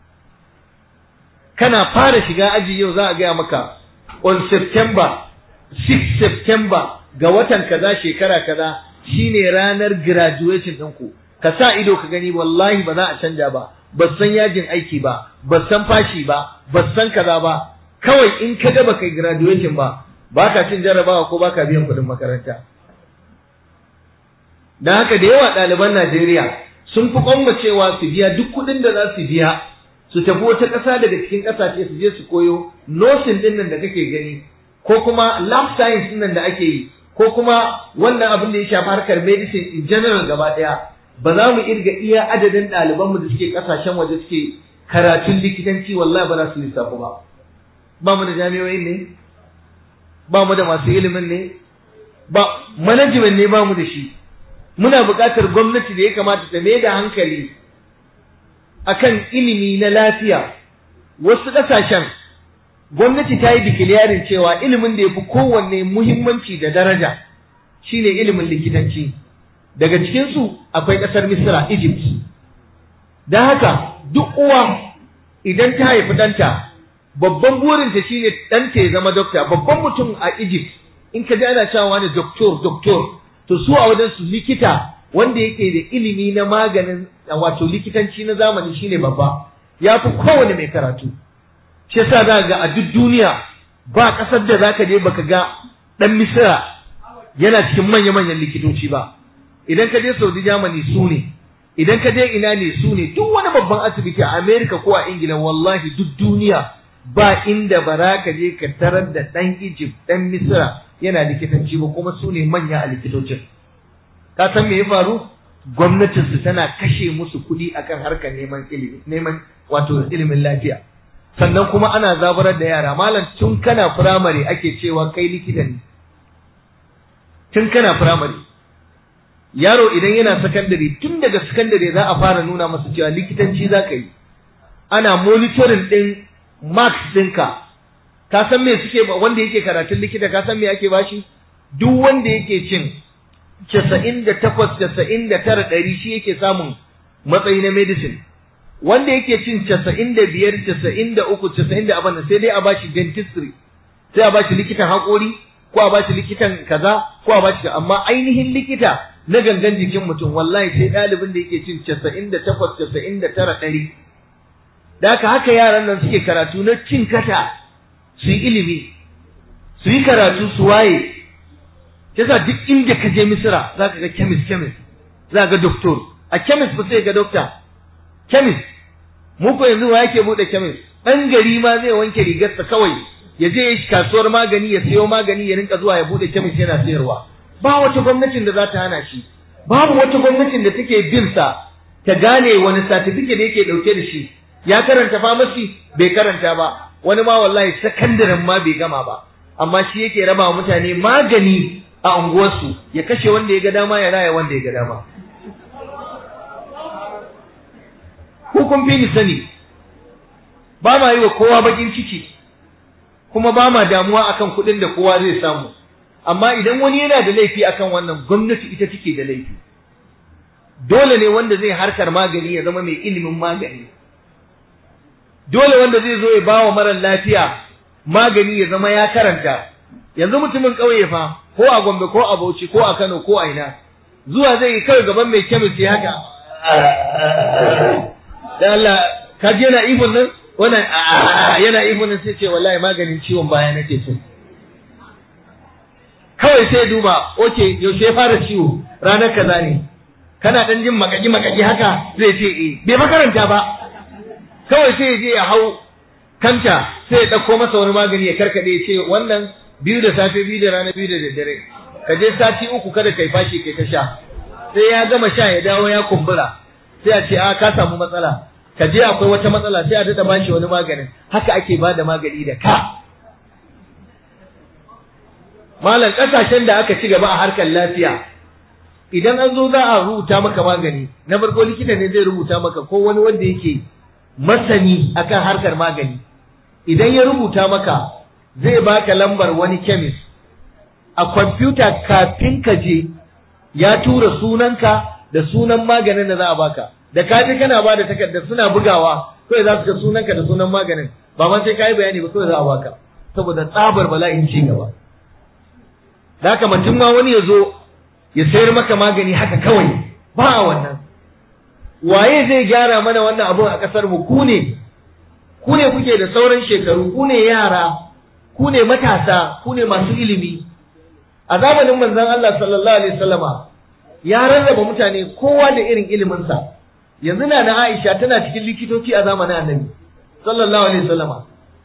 kana fara shiga aji yau za a gaya maka on September 6 September ga watan kaza shekara kaza shine ranar graduation ɗinku ka sa ido ka gani wallahi ba za a canja ba ba san yajin aiki ba ba san fashi ba ba san kaza ba kawai in ka ga baka graduation ba baka cin jarabawa ko baka biyan kuɗin makaranta dan haka da yawa ɗaliban Najeriya sun fi kwammacewa su biya duk kuɗin da za su biya su tafi wata ƙasa daga cikin ƙasashe su je su koyo nursing ɗin nan da kake gani ko kuma lab science ɗin nan da ake yi ko kuma wannan abin da ya shafi harkar medicine in general gaba ɗaya ba za mu irga iya adadin ɗalibanmu da suke ƙasashen waje suke karatun likitanci wallahi ba za su lissafu ba ba mu da jami'o'in ne ba mu da masu ilimin ne ba management ne ba mu da shi muna buƙatar gwamnati da ya kamata ta mai da hankali akan ilimi na lafiya wasu ƙasashen gwamnati ta yi declaring cewa ilimin da ya fi kowanne muhimmanci da daraja shine ilimin likitanci daga cikinsu akwai ƙasar misra egypt don haka duk uwa idan ta haifi ɗanta babban burinta shine ɗanta ya zama dokta babban mutum a Egypt in ka ji ana cewa wani doktor doktor to su a wajen su likita wanda yake da ilimi na maganin wato likitanci na zamani shine babba ya fi kowane mai karatu shi yasa za ga a duk duniya ba ƙasar da za ka je baka ga ɗan misira yana cikin manya-manyan likitoci ba idan ka je saudi germany su ne idan ka je ina ne su ne duk wani babban asibiti a america ko a ingila wallahi duk duniya ba inda bara ka je ka tarar da ɗan egypt ɗan misira yana likitanci ba kuma su ne manya a likitocin ka san me ya faru gwamnatinsu tana kashe musu kuɗi akan harkar neman ilimi neman wato ilimin lafiya sannan kuma ana zaburar da yara malam tun kana firamare ake cewa kai likita ne tun kana firamare yaro idan yana sakandare tun daga sakandare za a fara nuna masa cewa likitanci za ka yi ana monitoring ɗin marks ɗinka ka san me suke wanda yake karatun likita ka san me ake bashi duk wanda yake cin casa'in da takwas casa'in da tara ɗari shi yake samun matsayi na medicine wanda yake cin casa'in da biyar casa'in da uku casa'in da abin sai dai a bashi dentistry sai a bashi likitan haƙori ko a bashi likitan kaza ko a bashi amma ainihin likita na gangan jikin mutum wallahi sai ɗalibin da yake cin casa'in da takwas casa'in da tara ɗari da haka haka yaran nan suke karatu na cin kata su yi ilimi su yi karatu su waye yasa duk inda ka je misira za ka ga chemist chemist za ka ga doctor a chemist ba sai ga doctor chemist mu ko yanzu wa yake bude chemist dan gari ma zai wanke rigarsa kawai ya je kasuwar magani ya sayo magani ya rinka zuwa ya bude chemist yana sayarwa ba wata gwamnatin da za ta hana shi babu wata gwamnatin da take bin sa ta gane wani certificate da yake dauke da shi ya karanta pharmacy bai karanta ba wani ma wallahi sakandaren ma bai gama ba amma shi yake raba mutane magani a unguwarsu ya kashe wanda ya ga dama ya raya wanda ya ga dama kun fi ni sani ba ma yi wa kowa bakin ciki kuma ba ma damuwa akan kuɗin da kowa zai samu amma idan wani yana da laifi akan wannan gwamnati ita take da laifi dole ne wanda zai harkar magani ya zama mai ilimin magani dole wanda zai zo ya ba wa marar lafiya magani ya zama ya karanta yanzu mutumin ƙauye fa ko a Gombe ko a Bauchi ko a Kano ko a ina zuwa zai yi kai gaban mai kemis ya haka da Allah ka je yana ihun nan wannan yana ihun nan sai ce wallahi maganin ciwon baya nake so kawai sai duba oke yaushe ya fara ciwo ranar kaza ne kana dan jin makaki makaki haka zai ce eh bai makaranta ba kawai sai ya je ya hau kanta sai ya ɗauko masa wani magani ya karkaɗe ya ce wannan biyu da safe biyu da rana biyu da daddare ka je sati uku kada kai fashi kai ta sha sai ya gama sha ya dawo ya kumbura sai a ce a ka samu matsala ka je akwai wata matsala sai a daɗa bashi wani maganin haka ake ba da magani da ka malam ƙasashen da aka ci gaba a harkar lafiya idan an zo za a rubuta maka magani na farko likita ne zai rubuta maka ko wani wanda yake masani akan harkar magani idan ya rubuta maka zai baka lambar wani chemist a kwamfuta kafin ka je ya tura sunanka da sunan maganin da za a baka da ka je kana ba da takardar suna bugawa kawai za su ga sunanka da sunan maganin ba ma sai ka yi bayani ba kawai za a baka saboda tsabar bala'in ci gaba da haka mutum ma wani ya zo ya sayar maka magani haka kawai ba a wannan waye zai gyara mana wannan abun a ƙasar mu ku ne ku ne kuke da sauran shekaru ku ne yara ku ne matasa ku ne masu ilimi a zamanin manzon Allah sallallahu alaihi wasallama ya rarraba mutane kowa da irin iliminsa yanzu na na Aisha tana cikin likitoci a zamanin Annabi sallallahu alaihi wasallama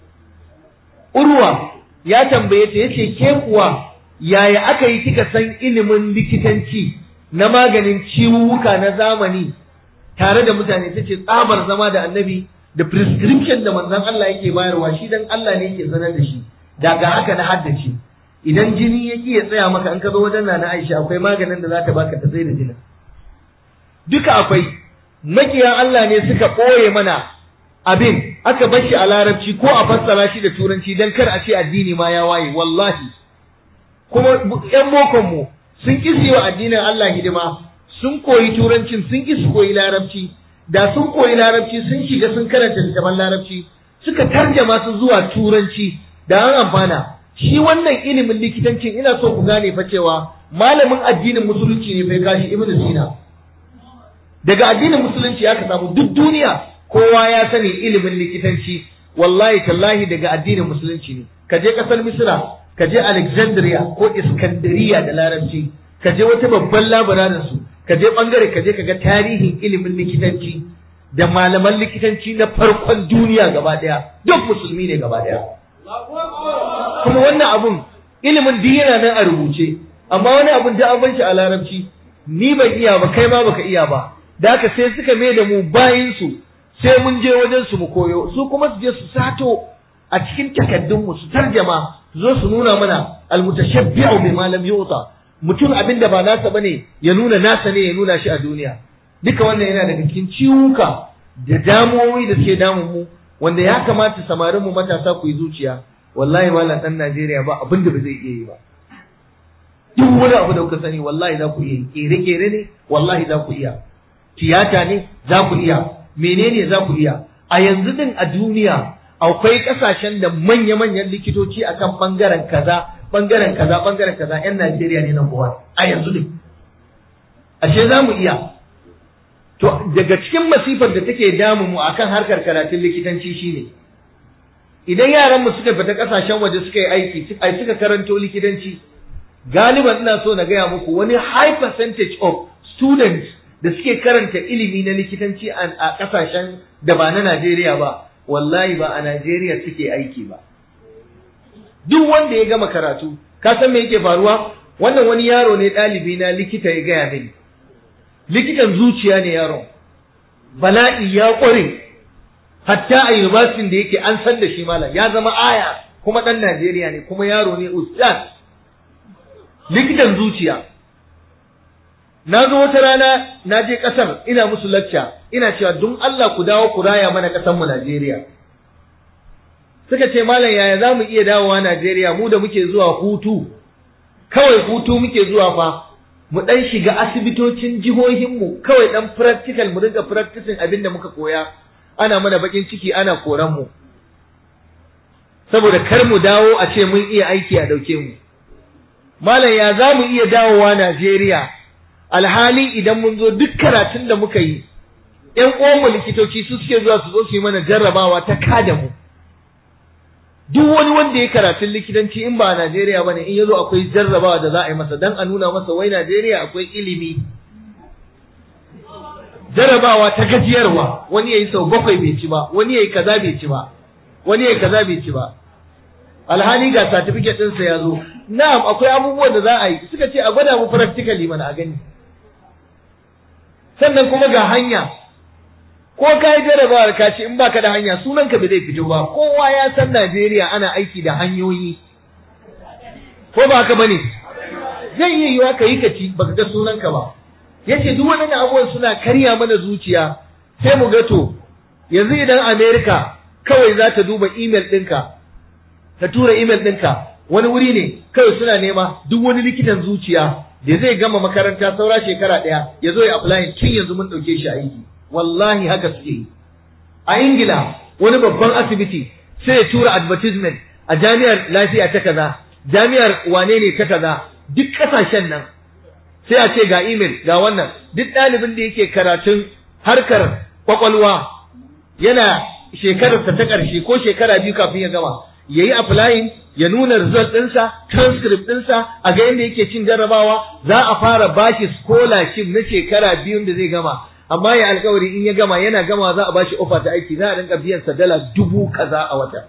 Urwa ya tambaye ta yace ke kuwa yaya aka yi kika san ilimin likitanci na maganin ciwuka na zamani tare da mutane ta ce tsabar zama da annabi da prescription da manzon Allah yake bayarwa shi dan Allah ne yake sanar da shi daga haka na haddace idan jini ya ya tsaya maka an ka zo wajen na Aisha akwai maganin da za ta baka ta tsaye da jinin duka akwai makiya Allah ne suka ɓoye mana abin aka bar shi a larabci ko a fassara shi da turanci dan kar a ce addini ma ya waye wallahi kuma ƴan bokon mu sun kisi wa addinin Allah hidima sun koyi turancin sun ki su koyi larabci da sun koyi larabci sun shiga sun karanta littafin larabci suka tarjama su zuwa turanci da an amfana shi wannan ilimin likitancin ina so ku gane fa cewa malamin addinin musulunci ne bai kashi ibn sina daga addinin musulunci aka samu duk duniya kowa ya sani ilimin likitanci wallahi tallahi daga addinin musulunci ne ka je kasar misra ka je alexandria ko iskandariya da larabci ka je wata babban labararin su ka je bangare ka je ka ga tarihin ilimin likitanci da malaman likitanci na farkon duniya gaba daya duk musulmi ne gaba daya kuma wannan abun ilimin duk yana nan a rubuce amma wani abun da an bar shi a larabci ni ban iya ba kai ma baka iya ba da haka sai suka mai da mu bayin su sai mun je wajen su mu koyo su kuma su je su sato a cikin takaddun mu su tarjama su zo su nuna mana almutashabbi'u bima lam yuta mutum abin da ba nasa bane ya nuna nasa ne ya nuna shi a duniya duka wannan yana daga cikin ciwuka da damuwoyi da suke damun mu wanda ya kamata samarin mu matasa ku yi zuciya wallahi malam dan Najeriya ba abin da ba zai iya yi ba duk wani abu da kuka sani wallahi za ku iya kere kere ne wallahi za ku iya tiyata ne za ku iya menene za ku iya a yanzu din a duniya akwai kasashen da manya-manyan likitoci akan bangaren kaza bangaren kaza bangaren kaza yan Najeriya ne nan kowa a yanzu din ashe za mu iya to daga cikin masifar da take damu mu akan harkar karatun likitanci shine idan yaran mu suka fita kasashen waje suka yi aiki ai suka karanto likitanci galiban ina so na gaya muku wani high percentage of students da suke karanta ilimi na likitanci a kasashen da ba na Najeriya ba wallahi ba a Najeriya suke aiki ba duk wanda ya gama karatu ka san me yake faruwa wannan wani yaro ne ɗalibi na likita ya gaya mini likitan zuciya ne yaron bala'i ya ƙware hatta a university da yake an san da shi malam ya zama aya kuma ɗan Najeriya ne kuma yaro ne ustaz likitan zuciya na zo wata rana na je ƙasar ina musu lacca ina cewa don Allah ku dawo ku raya mana ƙasar mu Najeriya suka ce malam yaya za mu iya dawowa Najeriya mu da muke zuwa hutu kawai hutu muke zuwa fa mu dan shiga asibitocin jihohinmu kawai dan practical mu dinga practicing abin da muka koya ana mana bakin ciki ana koran mu saboda kar mu dawo a ce mun iya aiki a dauke mu malam ya za mu iya dawowa Najeriya alhali idan mun zo duk karatun da muka yi ƴan uwanmu likitoci su suke zuwa su zo su yi mana jarrabawa ta kada mu duk wani wanda ya karatun likitanci in ba a Najeriya bane in yazo akwai jarrabawa da za a yi masa dan a nuna masa wai Najeriya akwai ilimi jarrabawa ta gajiyarwa wani yayi sau bakwai bai ci ba wani yayi kaza bai ci ba wani yayi kaza bai ci ba alhali ga certificate din sa yazo na'am akwai abubuwan da za a yi suka ce a gwada mu practically mana a gani sannan kuma ga hanya ko ka yi jarabawar ka ce in baka da hanya sunanka ba zai fito ba kowa ya san Najeriya ana aiki da hanyoyi ko ba haka bane zai iya yiwa ka yi kaci baka ga sunanka ba yace duk waɗannan abubuwan suna karya mana zuciya sai mu ga to yanzu idan America kawai za ta duba email ɗinka ta tura email ɗinka wani wuri ne kawai suna nema duk wani likitan zuciya da zai gama makaranta saura shekara ɗaya ya zo ya apply tun yanzu mun ɗauke shi aiki wallahi haka suke yi a ingila wani babban asibiti sai ya tura advertisement a jami'ar lafiya ta kaza jami'ar wane ne ta kaza duk kasashen nan sai a ce ga email ga wannan duk ɗalibin da yake karatun harkar kwakwalwa yana shekararsa ta ƙarshe ko shekara biyu kafin ya gama ya yi applying ya nuna result ɗinsa transcript ɗinsa a ga yadda yake cin jarrabawa za a fara bashi scholarship na shekara biyun da zai gama amma ya alkawari in ya gama yana gama za a bashi ofa ta aiki za a rinka biyan sa dala dubu kaza a wata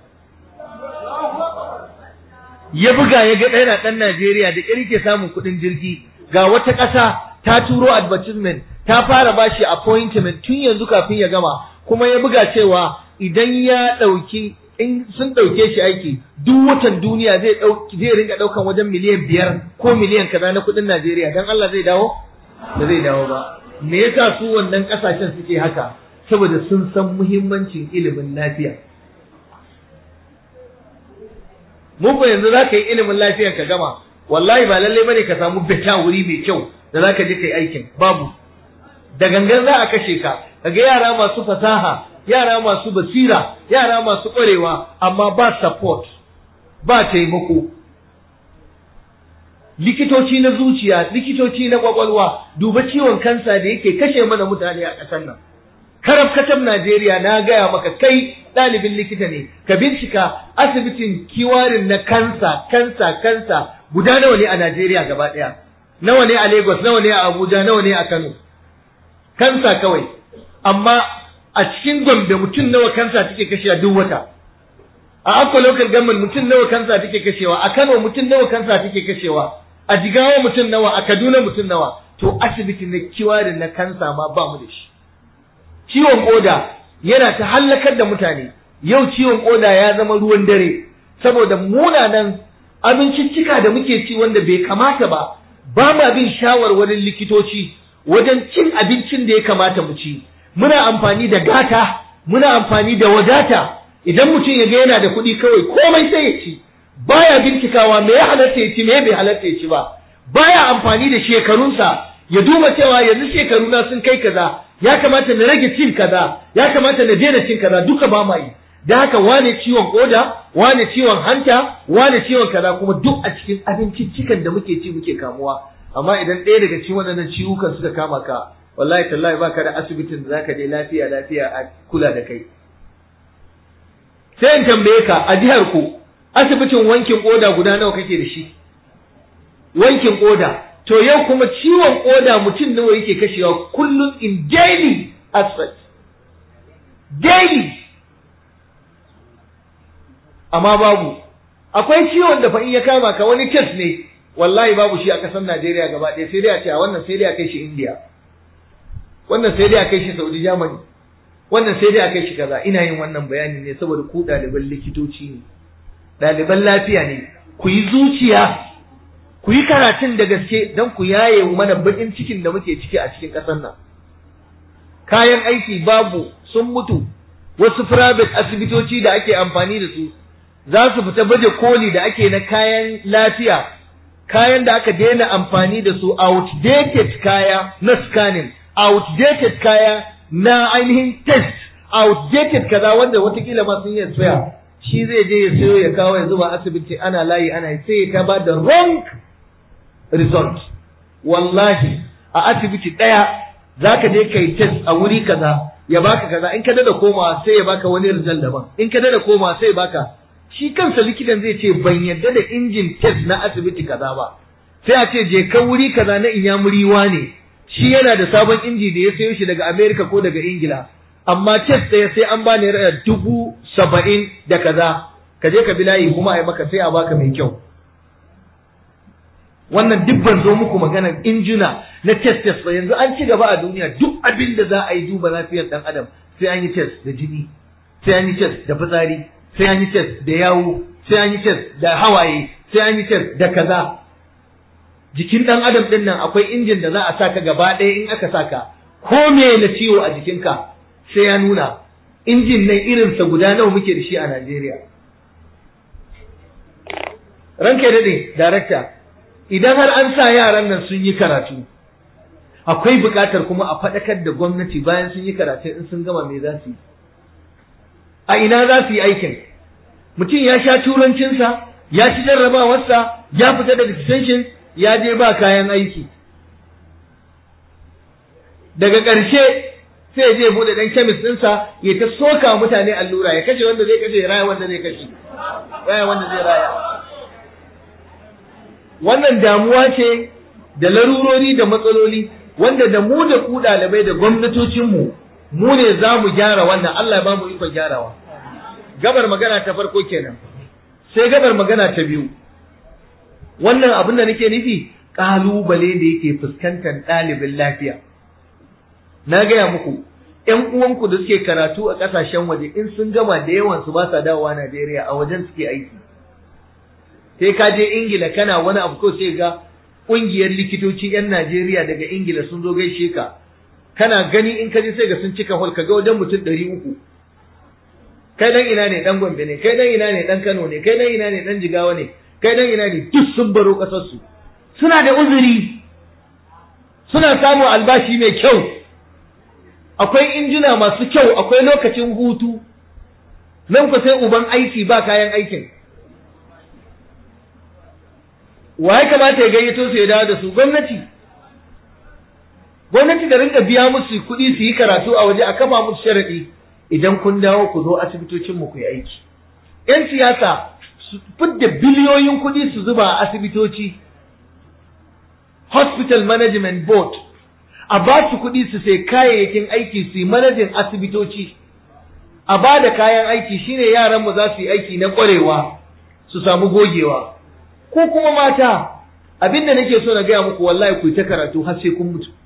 ya buga ya ga ɗaya ɗan Najeriya da ƙyar ke samun kuɗin jirgi ga wata ƙasa ta turo advertisement ta fara bashi appointment tun yanzu kafin ya gama kuma ya buga cewa idan ya ɗauki in sun ɗauke shi aiki duk watan duniya zai zai rinka ɗaukan wajen miliyan biyar ko miliyan kaza na kuɗin Najeriya dan Allah zai dawo ba zai dawo ba me yasa su wannan kasashen suke haka saboda sun san muhimmancin ilimin lafiya mu ko yanzu za ka yi ilimin lafiya ka gama wallahi ba lalle bane ka samu beta wuri mai kyau da za ka je kai aikin babu da gangan za a kashe ka kaga yara masu fasaha yara masu basira yara masu ƙwarewa amma ba support ba taimako likitoci na zuciya likitoci na kwakwalwa duba ciwon kansa da yake kashe mana mutane a ƙasar nan karab katab Najeriya na gaya maka kai ɗalibin likita ne ka bincika asibitin kiwarin na kansa kansa kansa guda nawa ne a Najeriya gaba ɗaya nawa ne a Lagos nawa ne a Abuja nawa ne a Kano kansa kawai amma a cikin Gombe mutum nawa kansa take kashewa duk wata a Akwa local government mutum nawa kansa take kashewa a Kano mutum nawa kansa take kashewa a Jigawa mutum nawa a Kaduna mutum nawa to asibiti na kiwarin na kansa ma ba mu da shi ciwon koda yana ta hallakar da mutane yau ciwon koda ya zama ruwan dare saboda munanan abinciccika da muke ci wanda bai kamata ba ba ma bin shawarwarin likitoci wajen cin abincin da ya kamata mu ci muna amfani da gata muna amfani da wadata idan mutum ya ga yana da kuɗi kawai komai sai ya ci baya bincikawa me ya halatta ya ci me bai halatta ya ci ba baya amfani da shekarunsa ya duba cewa yanzu shekaruna sun kai kaza ya kamata na rage cin kaza ya kamata na daina cin kaza duka ba ma yi da haka wane ciwon koda wane ciwon hanta wane ciwon kaza kuma duk a cikin abinciccikan da muke ci muke kamuwa amma idan ɗaya daga cikin waɗannan ciwukan suka kama ka wallahi tallahi baka da asibitin da zaka je lafiya lafiya a kula da kai sai in tambaye ka a jihar ku asibitin wankin koda guda nawa kake da shi wankin koda to yau kuma ciwon koda mutum nawa yake kashewa kullum in daily aspect daily amma babu akwai ciwon da fa in ya kama ka wani test ne wallahi babu shi a ƙasar Najeriya gaba ɗaya sai dai a ce a wannan sai dai a kai shi India wannan sai dai a kai shi Saudi Germany wannan sai dai a kai shi kaza ina yin wannan bayani ne saboda ku ɗaliban likitoci ne ɗaliban lafiya ne ku yi zuciya ku yi karatun da gaske don ku yaye mana baƙin cikin da muke ciki a cikin ƙasar nan kayan aiki babu sun mutu wasu private asibitoci da ake amfani da su za su fita baje koli da ake na kayan lafiya kayan da aka daina amfani da su outdated kaya na scanning outdated kaya na ainihin test outdated kaza wanda watakila ma sun yi tsaya shi zai je ya sayo ya kawo ya zuba asibiti ana layi ana sai ya ba da wrong result wallahi a asibiti ɗaya za ka je kai test a wuri kaza ya baka kaza in ka dada komawa sai ya baka wani result daban in ka dada komawa sai ya baka shi kansa likitan zai ce ban yadda da injin test na asibiti kaza ba sai a ce je ka wuri kaza na inyamuri ne shi yana da sabon inji da ya sayo shi daga America ko daga Ingila amma test ɗaya sai an bani naira dubu saba'in da kaza ka je ka bi layi kuma a yi maka sai a baka mai kyau wannan duk ban zo muku maganar injina na test test ba yanzu an ci gaba a duniya duk abin da za a yi duba lafiyar dan adam sai an yi test da jini sai an yi test da fitsari sai an yi test da yawu sai an yi test da hawaye sai an yi test da kaza jikin dan adam din nan akwai injin da za a saka gaba ɗaya in aka saka ko me na ciwo a jikinka sai ya nuna injin nan irinsa guda nawa muke da shi a Najeriya ranka dade darakta idan har an sa yaran nan sun yi karatu akwai buƙatar kuma a faɗakar da gwamnati bayan sun yi karatu in sun gama me za su yi a ina za su yi aikin mutum ya sha turancinsa ya ci jarrabawarsa ya fita daga detention ya je ba kayan aiki daga ƙarshe sai je bude dan kemis ɗinsa ya ta soka mutane allura ya kashe wanda zai kashe ya raya wanda zai kashe raya wanda zai raya wannan damuwa ce da larurori da matsaloli wanda da mu da ku ɗalibai da gwamnatocinmu mu ne za mu gyara wannan Allah ba mu ikon gyarawa gabar magana ta farko kenan sai gabar magana ta biyu wannan abin da nake nufi ƙalubale da yake fuskantar ɗalibin lafiya na gaya muku ƴan uwanku da suke karatu a ƙasashen waje in sun gama da yawan su ba sa dawowa Najeriya a wajen suke aiki sai ka je Ingila kana wani abu ko sai ga ƙungiyar likitoci ƴan Najeriya daga Ingila sun zo gaishe ka kana gani in ka je sai ga sun cika hol ka ga wajen mutum ɗari uku kai dan ina ne dan Gombe ne kai dan ina ne dan Kano ne kai dan ina ne dan Jigawa ne kai dan ina ne duk sun baro ƙasar su suna da uzuri suna samun albashi mai kyau akwai injina masu kyau akwai lokacin hutu nan ku sai uban aiki ba kayan aikin wa ya kamata ya gayyato su ya dawo da su gwamnati gwamnati da rinka biya musu kuɗi su yi karatu a waje a kafa musu sharaɗi idan kun dawo ku zo asibitocin mu ku yi aiki yan siyasa su fidda biliyoyin kuɗi su zuba a asibitoci hospital management board a ba su kuɗi su sai kayayyakin aiki su yi manajin asibitoci a ba da kayan aiki shine yaran mu za su yi aiki na ƙwarewa su samu gogewa ko kuma mata abinda nake so na gaya muku wallahi ku yi ta karatu har sai kun mutu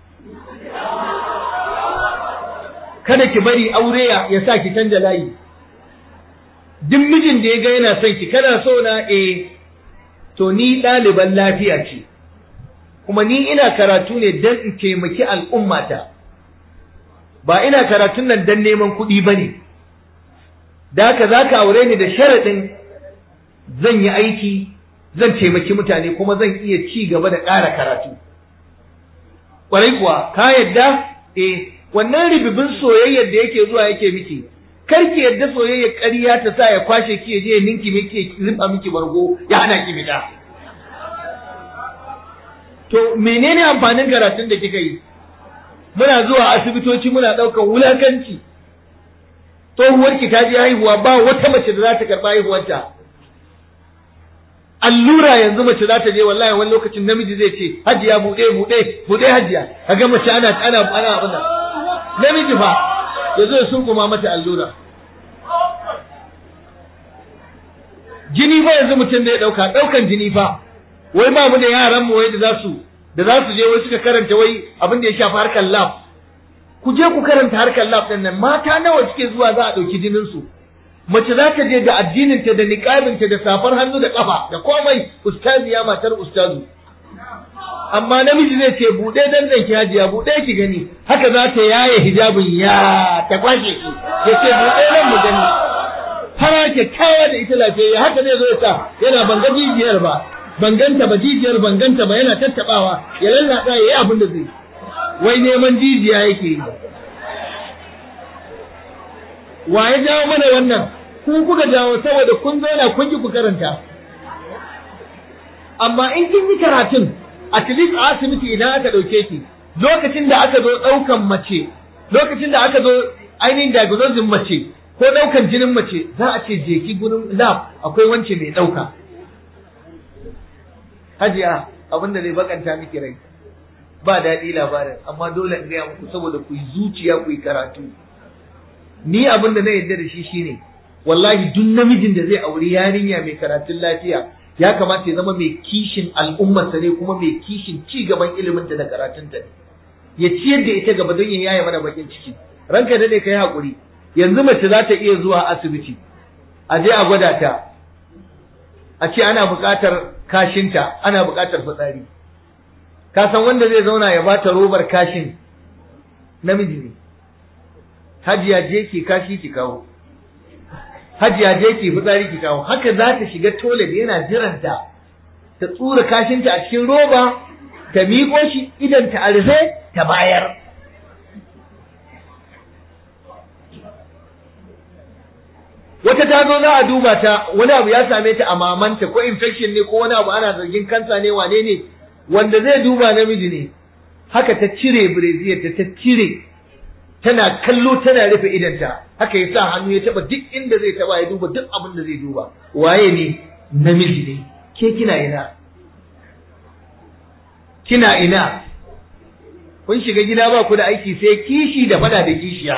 kada ki bari aure ya sa ki canja layi duk mijin da ya ga yana son ki kana so na eh to ni ɗaliban lafiya ce kuma ni ina karatu ne don in taimaki al'ummata ba ina karatun nan don neman kuɗi ba ne da haka za ka aure ni da sharaɗin zan yi aiki zan taimaki mutane kuma zan iya ci gaba da ƙara karatu ƙwarai kuwa ka yadda eh wannan ribibin soyayyar da yake zuwa yake miki kar ki yadda soyayyar ƙarya ta sa ya kwashe ki ya je ya ninki miki riba miki bargo ya hana ki fita to menene amfanin karatun da kika yi muna zuwa asibitoci muna ɗaukar wulakanci tsohuwar ki ta je haihuwa ba wata mace da za ta karɓa haihuwarta allura yanzu mace za ta je wallahi wani lokacin namiji zai ce hajiya buɗe buɗe buɗe hajiya kaga mace ana ana ana abin namiji fa ya zo ya sunkuma mata allura jini fa yanzu mutum da ya ɗauka ɗaukan jini fa wai ba mu da yaran mu wai da za su da za su je wai suka karanta wai abin da ya shafi harkar lab ku je ku karanta harkar lab ɗin nan mata nawa suke zuwa za a ɗauki jinin su mace za ta je da addininta da niqabinta da safar hannu da kafa da komai ustaziya matar ustazu amma namiji zai ce buɗe dandan ki hajiya buɗe ki gani haka za ta yaye hijabin ya ta kwashe ki ya ce buɗe nan mu gani fara kyakkyawa da ita lafiya haka zai zo ya sa yana banga jijiyar ba banganta ba jijiyar banganta ba yana tattabawa ya lallaɗa ya yi abin da zai wai neman jijiya yake yi wa ya jawo mana wannan ku kuka jawo saboda kun zauna kun ki ku karanta amma in kin yi karatun at least a asibiti idan aka ɗauke ki lokacin da aka zo ɗaukan mace lokacin da aka zo ainihin diagnosis mace ko ɗaukan jinin mace za a ce je ki gurin lab akwai wance mai ɗauka hajiya abin da zai bakanta miki rai ba daɗi labarin amma dole in gaya muku saboda ku yi zuciya ku yi karatu ni abin da na yarda da shi shine wallahi duk namijin da zai auri yarinya mai karatun lafiya ya kamata ya zama mai kishin al'ummarsa ne kuma mai kishin ci gaban ilimin da karatunta ne ya ciyar da ita gaba don ya yaye mana bakin ciki ranka dade kai hakuri yanzu mace za ta iya zuwa asibiti a je a gwada ta a ce ana buƙatar kashinta ana buƙatar fitsari ka san wanda zai zauna ya bata robar kashin namiji ne hajiya je ki kashi ki kawo hajiya je ki fitsari ki kawo haka za ta shiga toilet yana jiranta ta tsura kashinta a cikin roba ta miƙo shi idan ta arfe ta bayar wata ta zo za a duba ta wani abu ya same ta a mamanta ko infection ne ko wani abu ana zargin kansa ne wane ne wanda zai duba namiji ne haka ta cire breziyar ta ta cire tana kallo tana rufe idanta haka ya sa hannu ya taba duk inda zai taba ya duba duk abin da zai duba waye ne namiji ne ke kina ina kina ina kun shiga gida ba ku da aiki sai kishi da fada da kishiya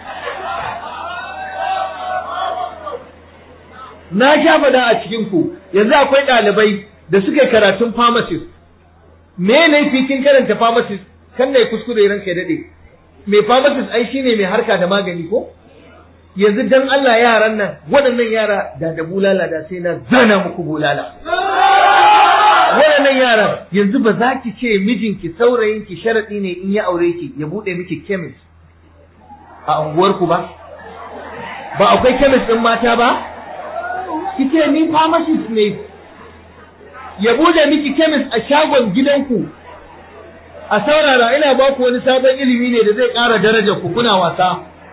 na sha fada a cikin ku yanzu akwai ɗalibai da suka yi karatun pharmacist me ne fikin karanta pharmacist kan ne kuskure ranka ya dade mai pharmacist ai shine mai harka da magani ko yanzu dan Allah yaran nan waɗannan yara da da bulala da sai na zana muku bulala waɗannan yaran yanzu ba za ki ce mijinki saurayinki sharaɗi ne in ya aure ki ya buɗe miki chemist a unguwarku ba ba akwai chemist ɗin mata ba ki ce ni pharmacist ne ya buɗe miki chemist a shagon gidanku a saurara ina ba ku wani sabon ilimi ne da zai ƙara daraja ku kuna wasa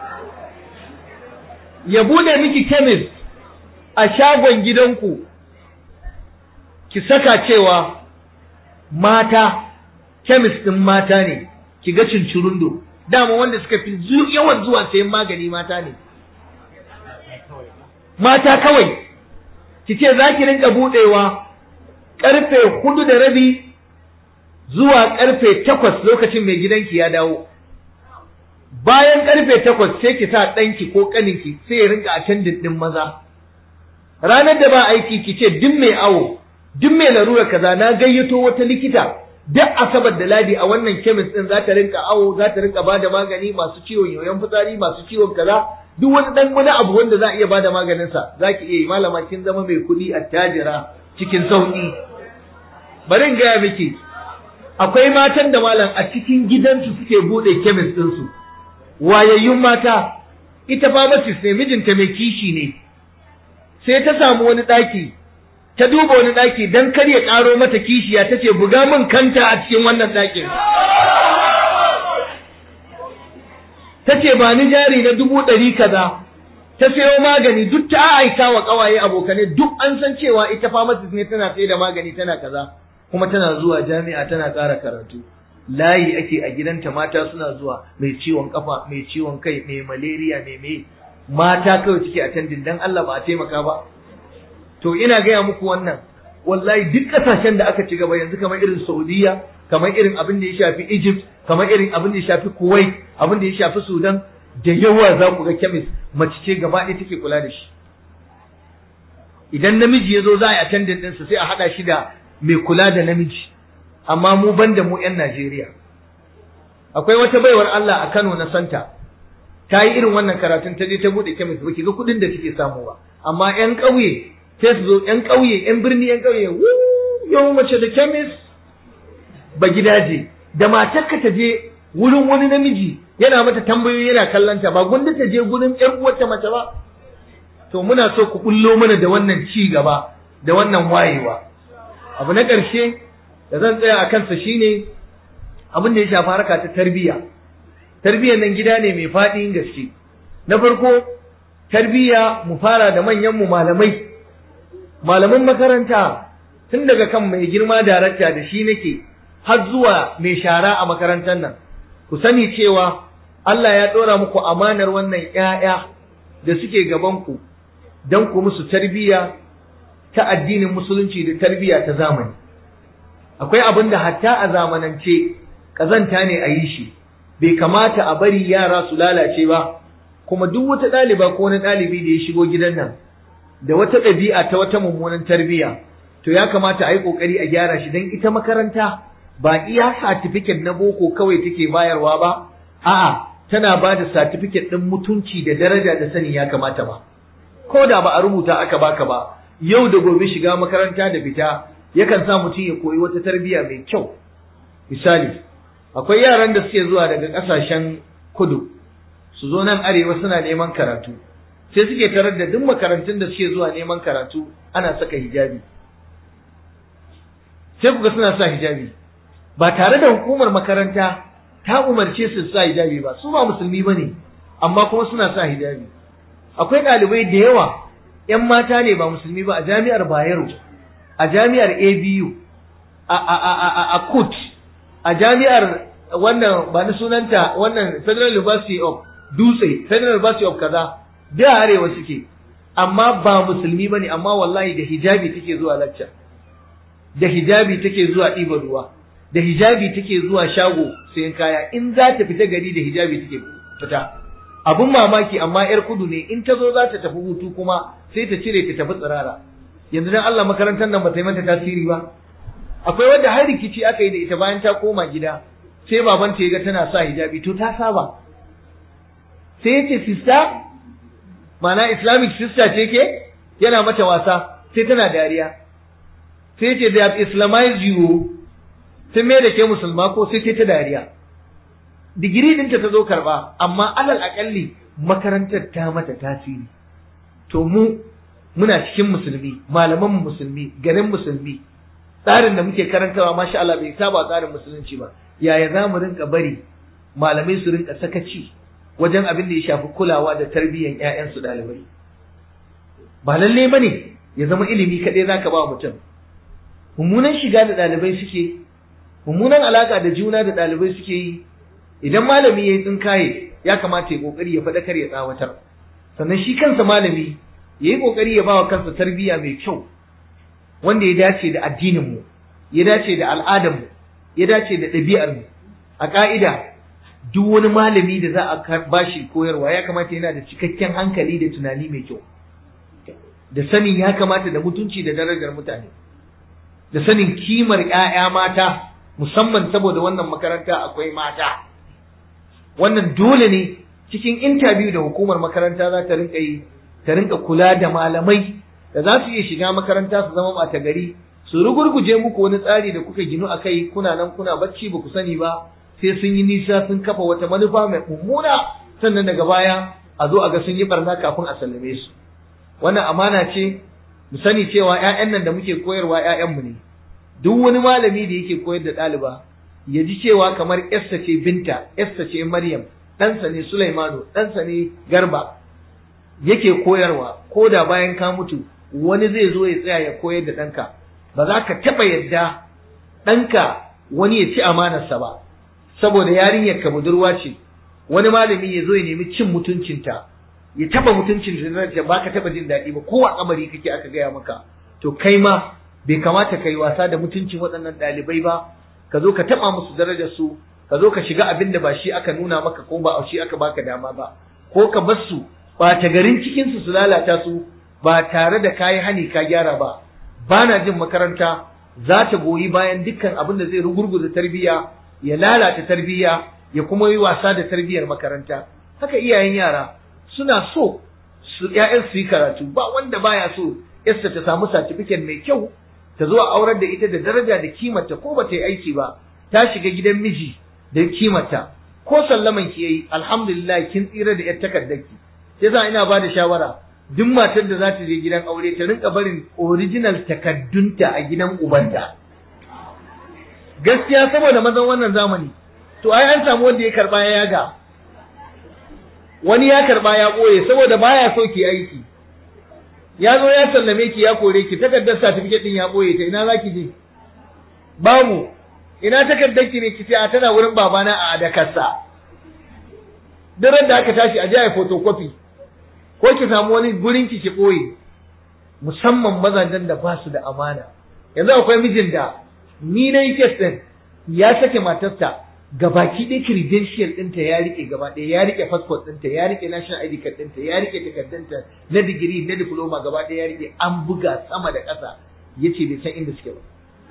ya bude miki kemis a shagon gidanku ki saka cewa mata kemis ɗin mata ne ki ga cincirundo dama wanda suka fi yawan zuwa sayan magani mata ne mata kawai ki ce za ki rinka buɗewa ƙarfe hudu da rabi zuwa ƙarfe takwas lokacin mai gidanki ya dawo bayan ƙarfe takwas sai ki sa ɗanki ko ƙaninki sai ya rinka attendant ɗin maza ranar da ba aiki ki ce duk mai awo duk mai larura kaza na gayyato wata likita duk asabar da ladi a wannan kemis ɗin za ta rinka awo za ta rinka bada magani masu ciwon yoyon fitsari masu ciwon kaza duk wani dan wani abu wanda za a iya bada maganin sa zaki iya yi malama kin zama mai kuɗi attajira cikin sauki bari in gaya miki akwai matan da malam a cikin gidansu suke bude kemis din su wayayyun mata ita pharmacist ne mijinta mai kishi ne sai ta samu wani ɗaki ta duba wani ɗaki dan kar ya ƙaro mata kishiya ta ce buga min kanta a cikin wannan ɗakin ta ce ba ni jari na dubu ɗari kaza ta sayo magani duk ta aika wa ƙawaye abokanai duk an san cewa ita pharmacist ne tana sai da magani tana kaza kuma tana zuwa jami'a tana ƙara karatu layi ake a gidanta mata suna zuwa mai ciwon kafa mai ciwon kai mai malaria mai mai mata kawai suke attending dan Allah ba a taimaka ba to ina gaya muku wannan wallahi duk kasashen da aka ci gaba yanzu kamar irin Saudiya kamar irin abin da ya shafi Egypt kamar irin abin da ya shafi Kuwait abin da ya shafi Sudan da yawa za ku ga chemist mace ce gaba ɗaya take kula da shi idan namiji ya zo za a yi attendant ɗinsa sai a haɗa shi da mai kula da namiji amma mu ban da mu 'yan Najeriya akwai wata baiwar Allah a Kano na Santa ta yi irin wannan karatun ta je ta buɗe chemist ba ki ga kuɗin da take samu ba amma 'yan ƙauye sai su zo 'yan ƙauye 'yan birni 'yan ƙauye yau mace da chemist ba gidaje da matarka ta je wurin wani namiji yana mata tambayoyi yana kallanta ba gunda ta je gurin ƴar uwarta mace ba to muna so ku kullo mana da wannan ci gaba da wannan wayewa abu na ƙarshe da zan tsaya a kansa shine abin da ya shafi harka ta tarbiyya tarbiyyar nan gida ne mai faɗin gaske na farko tarbiyya mu fara da manyan mu malamai malaman makaranta tun daga kan mai girma darakta da shi nake har zuwa mai shara a makarantar nan ku sani cewa Allah ya ɗora muku amanar wannan ‘ya'ya da suke gabanku don ku musu tarbiyya ta addinin musulunci da tarbiyya ta zamani akwai abin da hatta a zamanance ƙazanta ne a yi shi bai kamata a bari yara su lalace ba kuma duk wata ɗaliba ko wani ɗalibi da ya shigo gidan nan da wata ɗabi'a ta wata mummunan tarbiyya to ya kamata a yi ƙoƙari a gyara shi don ita makaranta ba iya satifiket na boko kawai take bayarwa ba a'a tana ba da satifiket ɗin mutunci da daraja da sani ya kamata ba ko da ba a rubuta aka baka ba yau da gobe shiga makaranta da fita yakan sa mutum ya koyi wata tarbiyya mai kyau misali akwai yaran da suke zuwa daga ƙasashen kudu su zo nan arewa suna neman karatu sai suke tarar da duk makarantun da suke zuwa neman karatu ana saka hijabi sai kuga suna sa hijabi ba tare da hukumar makaranta ta umarce su sa hijabi ba su ba musulmi ba ne amma kuma suna sa hijabi akwai ɗalibai da yawa ‘yan mata ne ba musulmi ba a jami'ar bayero a jami'ar abu a, a, a, a, a kut a jami'ar wannan ba ni sunanta wannan federal university of dutse federal university of kaza da arewa suke amma ba musulmi ba ne amma wallahi da hijabi take zuwa lacca da hijabi take zuwa ɗiba ruwa da hijabi take zuwa shago sayan kaya in za ta fita gari da hijabi take fita abun mamaki amma yar kudu ne in ta zo za ta tafi hutu kuma sai ta cire ta tafi tsirara yanzu dan Allah makarantar nan ba ta yi mata tasiri ba akwai wanda har rikici aka yi da ita bayan ta koma gida sai babanta ya ga tana sa hijabi to ta saba sai ya ce sister mana islamic sister ce ke yana mata wasa sai tana dariya sai ce they have islamized you sun mai da ke musulma ko sai ta dariya digiri ɗinta ta zo karɓa amma alal aƙalli makarantar ta mata tasiri to mu muna cikin musulmi malaman musulmi garin musulmi tsarin da muke karantawa masha Allah bai saba tsarin musulunci ba yaya za mu rinka bari malamai su rinka sakaci wajen abin da ya shafi kulawa da tarbiyyar ƴaƴansu ɗalibai ba lalle bane ya zama ilimi kaɗai zaka ba mutum mummunan shiga da ɗalibai suke mummunan alaka da juna da ɗalibai suke yi idan malami ya yi tsinkaye ya kamata ya kokari ya faɗakar ya tsawatar sannan shi kansa malami ya yi kokari ya ba wa kansa tarbiyya mai kyau wanda ya dace da addininmu ya dace da al'adarmu ya dace da ɗabi'armu a ƙa'ida duk wani malami da za a bashi koyarwa ya kamata yana da cikakken hankali da tunani mai kyau da sanin ya kamata da mutunci da darajar mutane da sanin kimar 'ya'ya mata musamman saboda wannan makaranta akwai mata wannan dole ne cikin intabiyu da hukumar makaranta za ta rinka yi ta rinka kula da malamai da za su iya shiga makaranta su zama ɓata gari su rugurguje muku wani tsari da kuka ginu a kai kuna nan kuna bacci ba ku sani ba sai sun yi nisa sun kafa wata manufa mai mummuna sannan daga baya a zo a ga sun yi barna kafin a sallame su wannan amana ce mu sani cewa 'ya'yan nan da muke koyarwa 'ya'yanmu ne duk wani malami da yake koyar da ɗaliba ya ji cewa kamar yarsa ce binta yarsa ce maryam ɗansa ne sulaimanu ɗansa ne garba yake koyarwa ko da bayan ka mutu wani zai zo ya tsaya ya koyar da ɗanka ba za ka taɓa yadda ɗanka wani ya ci amanarsa ba saboda yarinyar ka budurwa ce wani malami ya zo ya nemi cin mutuncinta ya taɓa mutuncin da ba ka taɓa jin daɗi ba ko a kamari kake aka gaya maka to kai ma bai kamata ka yi wasa da mutuncin waɗannan ɗalibai ba ka zo ka taɓa musu darajar su ka zo ka shiga abin da ba shi aka nuna maka ko ba shi aka baka dama ba ko ka bar su ɓata garin cikin su su lalata su ba tare da kayi hani ka gyara ba ba na jin makaranta za ta goyi bayan dukkan abin da zai rugurguza tarbiyya ya lalata tarbiyya ya kuma yi wasa da tarbiyyar makaranta haka iyayen yara suna so su ƴaƴan su yi karatu ba wanda baya so yarsa ta samu satifiket mai kyau ta zo a aurar da ita da daraja da kimarta ko ba ta yi aiki ba ta shiga gidan miji da kimarta ko sallaman ki yayi alhamdulillah kin tsira da yar takardarki sai za ina ba da shawara duk matar da za ta je gidan aure ta rinka barin original takaddunta a gidan ubanta gaskiya saboda mazan wannan zamani to ai an samu wanda ya karba ya yaga wani ya karba ya boye saboda baya so ki aiki ya zo ya sallame ki ya kore ki takardar certificate din ya boye ta ina zaki je babu ina takardar ki ne ki ce a tana wurin babana a adakarsa duk da aka tashi a je a photocopy ko ki samu wani gurin ki ki boye musamman mazajen da ba su da amana yanzu akwai mijin da ni na yi kes din ya sake matarsa gabaki ɗaya credential ɗinta ya rike gaba ɗaya ya rike passport ɗinta ya rike national ID card ɗinta ya rike takardunta na digiri na diploma gaba ɗaya ya rike an buga sama da ƙasa ya ce bai san inda suke ba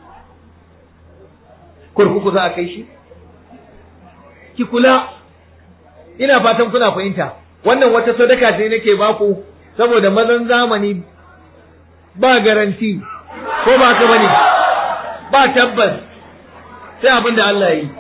kurkuku za a kai shi ki kula ina fatan kuna fahimta wannan wata sadaka ce nake baku saboda mazan zamani ba garanti ko ba ka bane ba tabbas sai abin da Allah ya yi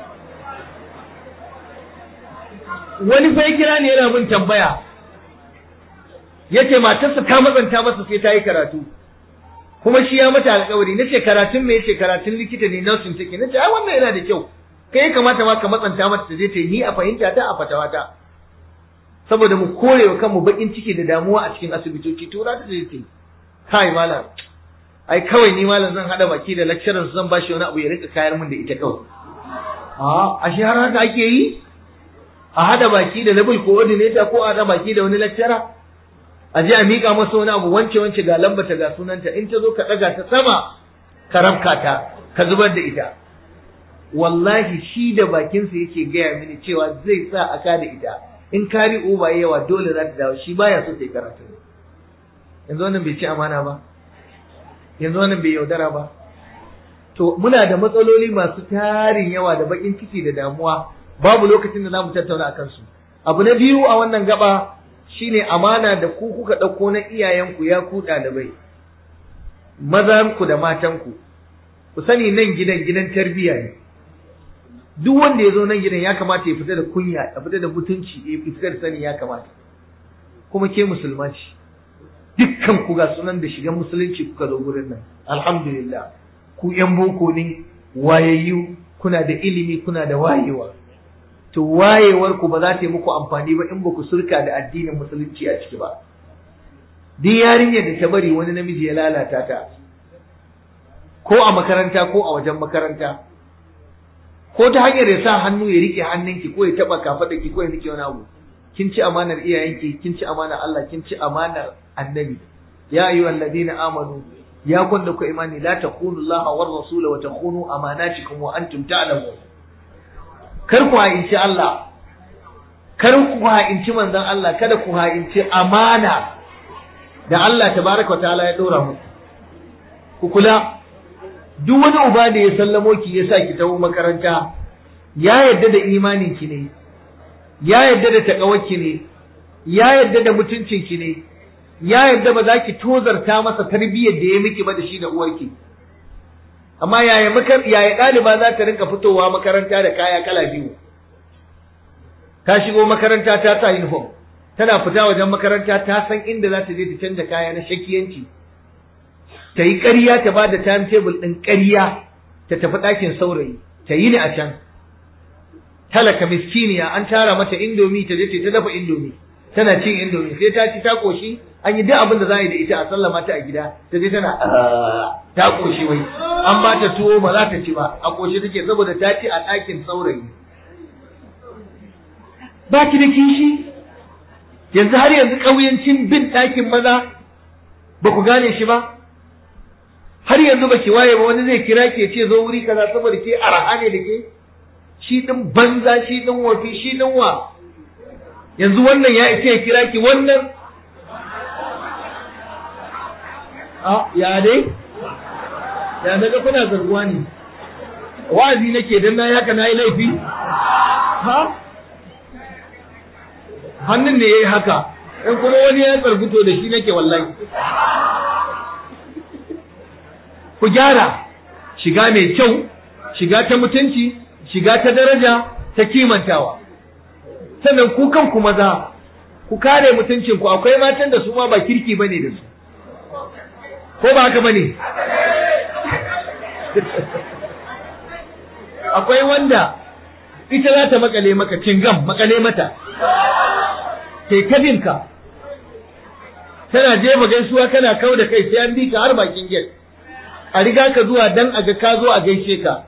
wani fa ya kira ne yana bin tambaya yace matarsa ta matsanta masa sai ta yi karatu kuma shi ya mata alƙawari nace karatun me yace karatun likita ne nursing take nace ai wannan yana da kyau kai kamata ma ka matsanta mata ta je ta yi ni a fahimta ta a fatawata saboda mu kore wa kanmu bakin ciki da damuwa a cikin asibitoci tura ta je ta yi kai malam ai kawai ni malam zan hada baki da lecturer zan bashi wani abu ya rika kayar min da ita kawai a ashe har haka ake yi a hada baki da level coordinator ko a hada baki da wani lecturer a je a mika masa wani abu wance wance ga lambata ga sunanta in ta zo ka daga ta sama ka rabka ta ka zubar da ita wallahi shi da bakinsa yake gaya mini cewa zai sa a ka da ita in kari uba yawa dole za ta dawo shi baya so ta yi karatu yanzu wannan bai ci amana ba yanzu wannan bai yaudara ba to muna da matsaloli masu tarin yawa da bakin ciki da damuwa babu lokacin da zamu tattauna akan su abu na biyu a wannan gaba shine amana da ku kuka ɗauko na iyayenku ya ku ɗalibai mazanku da matanku ku sani nan gidan gidan tarbiyya ne duk wanda ya zo nan gidan ya kamata ya fita da kunya ya fita da mutunci ya fita da sani ya kamata kuma ke musulma ce dukkan ku ga sunan da shigan musulunci kuka zo gurin nan alhamdulillah ku yan boko ne wayayyu kuna da ilimi kuna da wayewa to wayewar ku ba za ta yi muku amfani ba in ba ku surka da addinin musulunci a ciki ba duk yarinyar da ta bari wani namiji ya lalata ta ko a makaranta ko a wajen makaranta ko ta hanyar ya sa hannu ya rike hannunki ko ya taba ki ko ya rike wani abu kin ci amanar iyayenki kin ci amanar Allah kin ci amanar annabi ya ayyuhal ladina amanu ya kun da ku imani la takunu Allah war rasula wa takunu amanatikum wa antum ta'lamun kar ku ha'inci Allah kar ku ha'inci manzon Allah kada ku ha'inci amana da Allah tabaraka wa ta'ala ya dora muku ku kula duk wani uba da ya sallamo ki ya sa ki tawo makaranta ya yadda da imanin ki ne ya yadda da takawarki ne ya yadda da mutuncin ki ne ya yadda ba za ki tozarta masa tarbiyyar da ya miki ba da shi da uwarki amma yaya makar yaya ɗaliba za ta rinka fitowa makaranta da kaya kala biyu ta shigo makaranta ta sa uniform tana fita wajen makaranta ta san inda za ta je ta canja kaya na shakiyanci ta yi ƙarya ta ba da timetable ɗin ƙarya ta tafi ɗakin saurayi ta yi ni a can talaka miskiniya an tara mata indomi ta je ta dafa indomi tana cin indomi sai ta ci ta koshi an yi duk abin da za a yi da ita a sallama ta a gida ta je tana ta koshi wai an ba ta tuwo ba za ta ci ba a koshi take saboda ta ci a ɗakin saurayi ba ki da kishi yanzu har yanzu ƙauyancin bin ɗakin maza ba ku gane shi ba har yanzu baki waye ba wani zai kira ke ce zo wuri kaza saboda ke araha ne da ke shi din banza shi din wafi shi din wa yanzu wannan ya ce ya kira ki wannan a ya dai ya daga kuna zarguwa ne wa'azi nake dan na haka na yi laifi ha hannun ne ya yi haka in kuma wani ya tsarguto da shi nake wallahi ku gyara shiga mai kyau shiga ta mutunci shiga ta daraja ta kimantawa sannan ku kanku maza ku kare mutuncin ku akwai matan da su ma ba kirki bane da su ko ba haka bane akwai wanda ita za ta makale maka cingam makale mata sai kabinka tana jefa gaisuwa kana kau da kai sai an bi ka har bakin gate a riga ka zuwa dan a ga ka zo a gaishe ka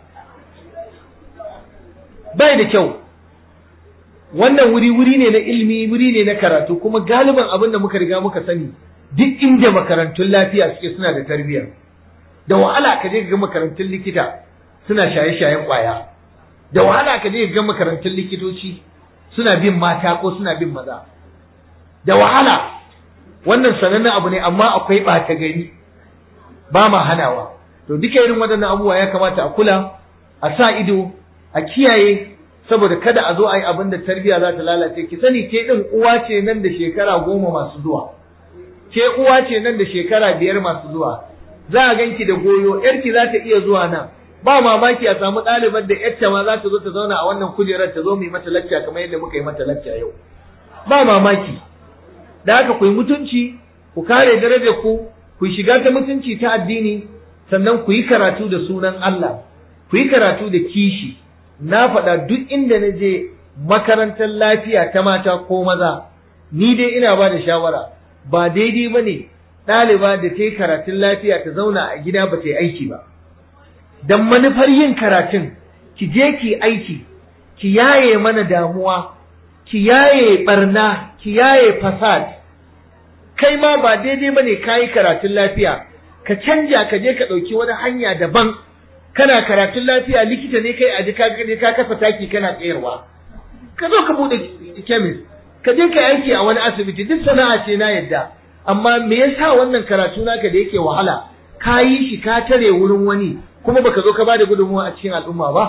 bai da kyau wannan wuri wuri ne na ilimi wuri ne na karatu kuma galiban abin da muka riga muka sani duk inda makarantun lafiya suke suna da tarbiyya da wahala ka je ga makarantun likita suna shaye-shayen kwaya da wahala ka je ga makarantun likitoci suna bin mata ko suna bin maza da wahala wannan sanannen abu ne amma akwai ɓata gari ba ma hanawa to duka irin waɗannan abubuwa ya kamata a kula a sa ido a kiyaye saboda kada a zo a yi abin da tarbiyya za ta lalace ki sani ke ɗin uwa ce nan da shekara goma masu zuwa ke uwa ce nan da shekara biyar masu zuwa za a ganki da goyo yarki za ta iya zuwa nan ba mamaki a samu ɗaliban da yarta ma za ta zo ta zauna a wannan kujerar ta zo mu yi mata lacca kamar yadda muka yi mata lacca yau ba mamaki da haka ku yi mutunci ku kare darajar ku ku shiga ta mutunci ta addini sannan ku yi karatu da sunan Allah ku yi karatu da kishi na faɗa duk inda na je makarantar lafiya ta mata ko maza ni dai ina ba da shawara ba daidai ba ne ɗaliba da ta yi karatun lafiya ta zauna a gida ba ta yi aiki ba don manufar yin karatun ki je ki aiki ki yaye mana damuwa ki yaye barna ki yaye fasad kai ma ba daidai bane kayi karatun lafiya ka canja ka je ka ɗauki wani hanya daban kana karatun lafiya likita ne kai aji ka je ka kafa taki kana tsayarwa ka zo ka bude chemist ka je ka aiki a wani asibiti duk sana'a ce na yadda amma me yasa wannan karatu naka da yake wahala ka yi shi ka tare wurin wani kuma baka zo ka bada gudunmuwa a cikin al'umma ba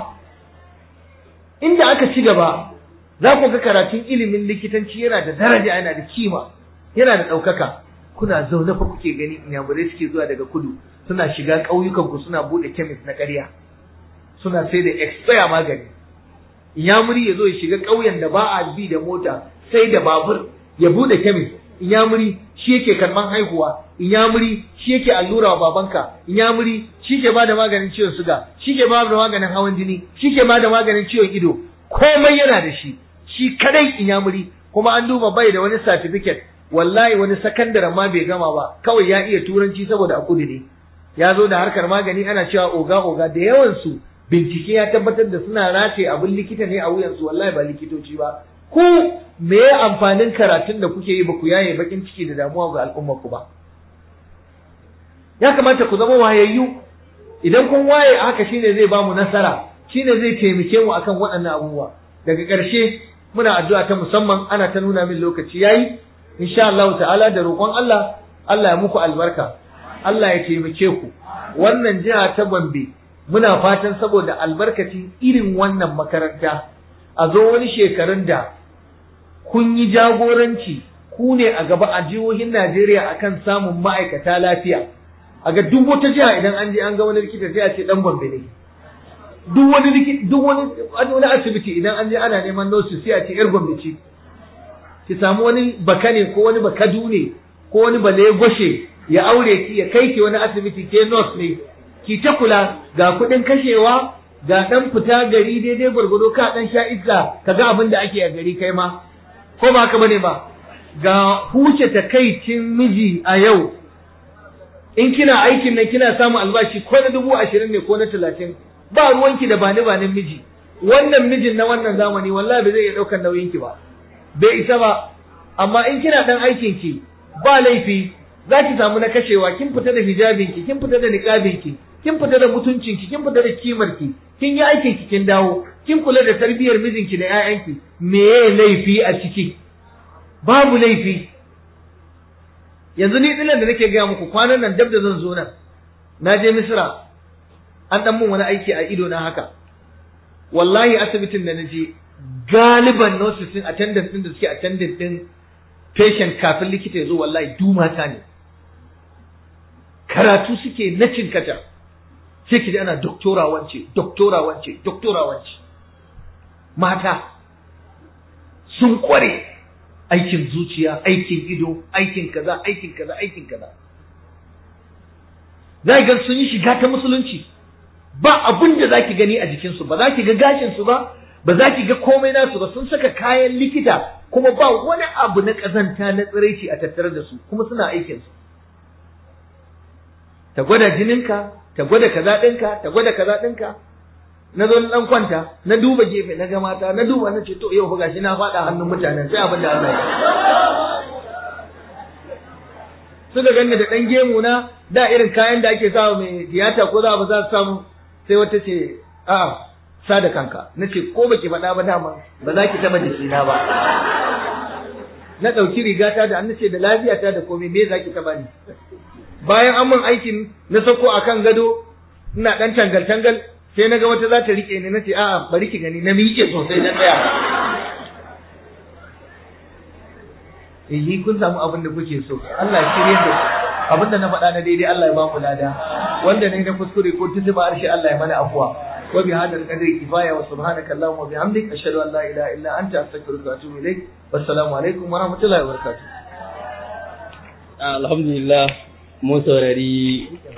inda aka ci gaba za ku ga karatun ilimin likitanci yana da daraja yana da kima yana da ɗaukaka kuna zaune fa kuke gani inyamurai suke zuwa daga kudu suna shiga ƙauyukan ku suna buɗe kemis na ƙarya suna sai da expire magani inyamuri ya zo ya shiga ƙauyen da ba a bi da mota sai da babur ya buɗe kemis inyamuri shi yake karban haihuwa inyamuri shi yake allura wa babanka inyamuri shi ke bada maganin ciwon suga shi ke bada maganin hawan jini shi ke bada maganin ciwon ido komai yana da shi shi kadai inyamuri kuma an duba bai da wani certificate wallahi wani sakandaren ma bai gama ba kawai ya iya turanci saboda a kudu ne ya zo da harkar magani ana cewa oga oga da yawan su bincike ya tabbatar da suna rataye abin likita ne a wuyansu wallahi ba likitoci ba ku me ya amfanin karatun da kuke yi ba ku yaye bakin ciki da damuwa ga al'ummar ku ba ya kamata ku zama wayayyu idan kun waye haka shine zai ba mu nasara shine zai taimake mu akan waɗannan abubuwa daga ƙarshe muna addu'a ta musamman ana ta nuna min lokaci yayi insha Allah ta'ala da roƙon Allah Allah ya muku albarka Allah ya taimake ku wannan jiha ta Gombe muna fatan saboda albarkacin irin wannan makaranta a zo wani shekarun da kun yi jagoranci ku ne a gaba a jihohin Najeriya akan samun ma'aikata lafiya a ga duk wata jiha idan an je an ga wani likita sai a ce dan Gombe ne duk wani likita duk wani wani asibiti idan an je ana neman nurse sai a ce yar Gombe ce ki samu wani bakane ko wani bakadu ne ko wani bale goshe ya aure ki ya kai ki wani asibiti ke nurse ne ki ta kula ga kuɗin kashewa ga ɗan fita gari daidai gwargwado ka ɗan sha iska ka ga abin da ake a gari kai ma ko ba haka bane ba ga huce takaicin miji a yau in kina aikin nan kina samun albashi ko na dubu ashirin ne ko na talatin ba ruwanki da bani banin miji wannan mijin na wannan zamani wallahi ba zai iya ɗaukar nauyinki ba bai isa ba amma in kina ɗan aikin ki ba laifi za ki samu na kashewa kin fita da hijabinki kin fita da niqabinki kin fita da mutuncinki kin fita da kimarki kin yi aikin ki kin dawo kin kula da tarbiyyar mijinki da ƴaƴanki me ye laifi a ciki babu laifi yanzu ni dinan da nake gaya muku kwanan nan dab da zan zo nan na je misra an dan mun wani aiki a ido na haka wallahi asibitin da naje galiban nurses din attendant din da suke attendant din patient kafin likita ya zo wallahi du mata ne karatu suke na cinkata sai ki ji ana doktora wance doktora wance doktora wance mata sun kware aikin zuciya aikin ido aikin kaza aikin kaza aikin kaza za ga sun yi shiga ta musulunci ba abun da zaki gani a jikinsu ba za ki ga gashinsu ba ba za ki ga komai nasu ba sun saka kayan likita kuma ba wani abu na ƙazanta na tsiraici a tattare da su kuma suna aikinsu ta gwada jininka ta gwada kaza ɗinka ta gwada kaza ɗinka na zo na ɗan kwanta na duba gefe na ga mata na duba na ce to yau fa gashi na faɗa hannun mutanen sai abin da Allah ya suka ganni da ɗan gemu na da irin kayan da ake sawa mai tiyata ko za ba za su samu sai wata ce a'a sa da kanka na ce ko baki faɗa ba dama ba za ki taɓa jikina ba na ɗauki rigata da an ce da lafiyata da komai me za ki taɓa ni bayan an min aikin na sauko a kan gado ina ɗan tangal-tangal sai na ga wata za ta riƙe ni na ce a'a bari ki gani na miƙe sosai na tsaya eh kun samu abin da kuke so Allah ya shirye da abin da na faɗa na daidai Allah ya ba mu lada wanda ne na kuskure ko tuntuba harshe Allah ya mana afuwa wa bi hadal qadri kifaya wa subhanaka allahumma wa bihamdik ashhadu an la ilaha illa anta astaghfiruka wa atubu ilaik wassalamu alaikum wa rahmatullahi wa barakatuh alhamdulillah mun saurari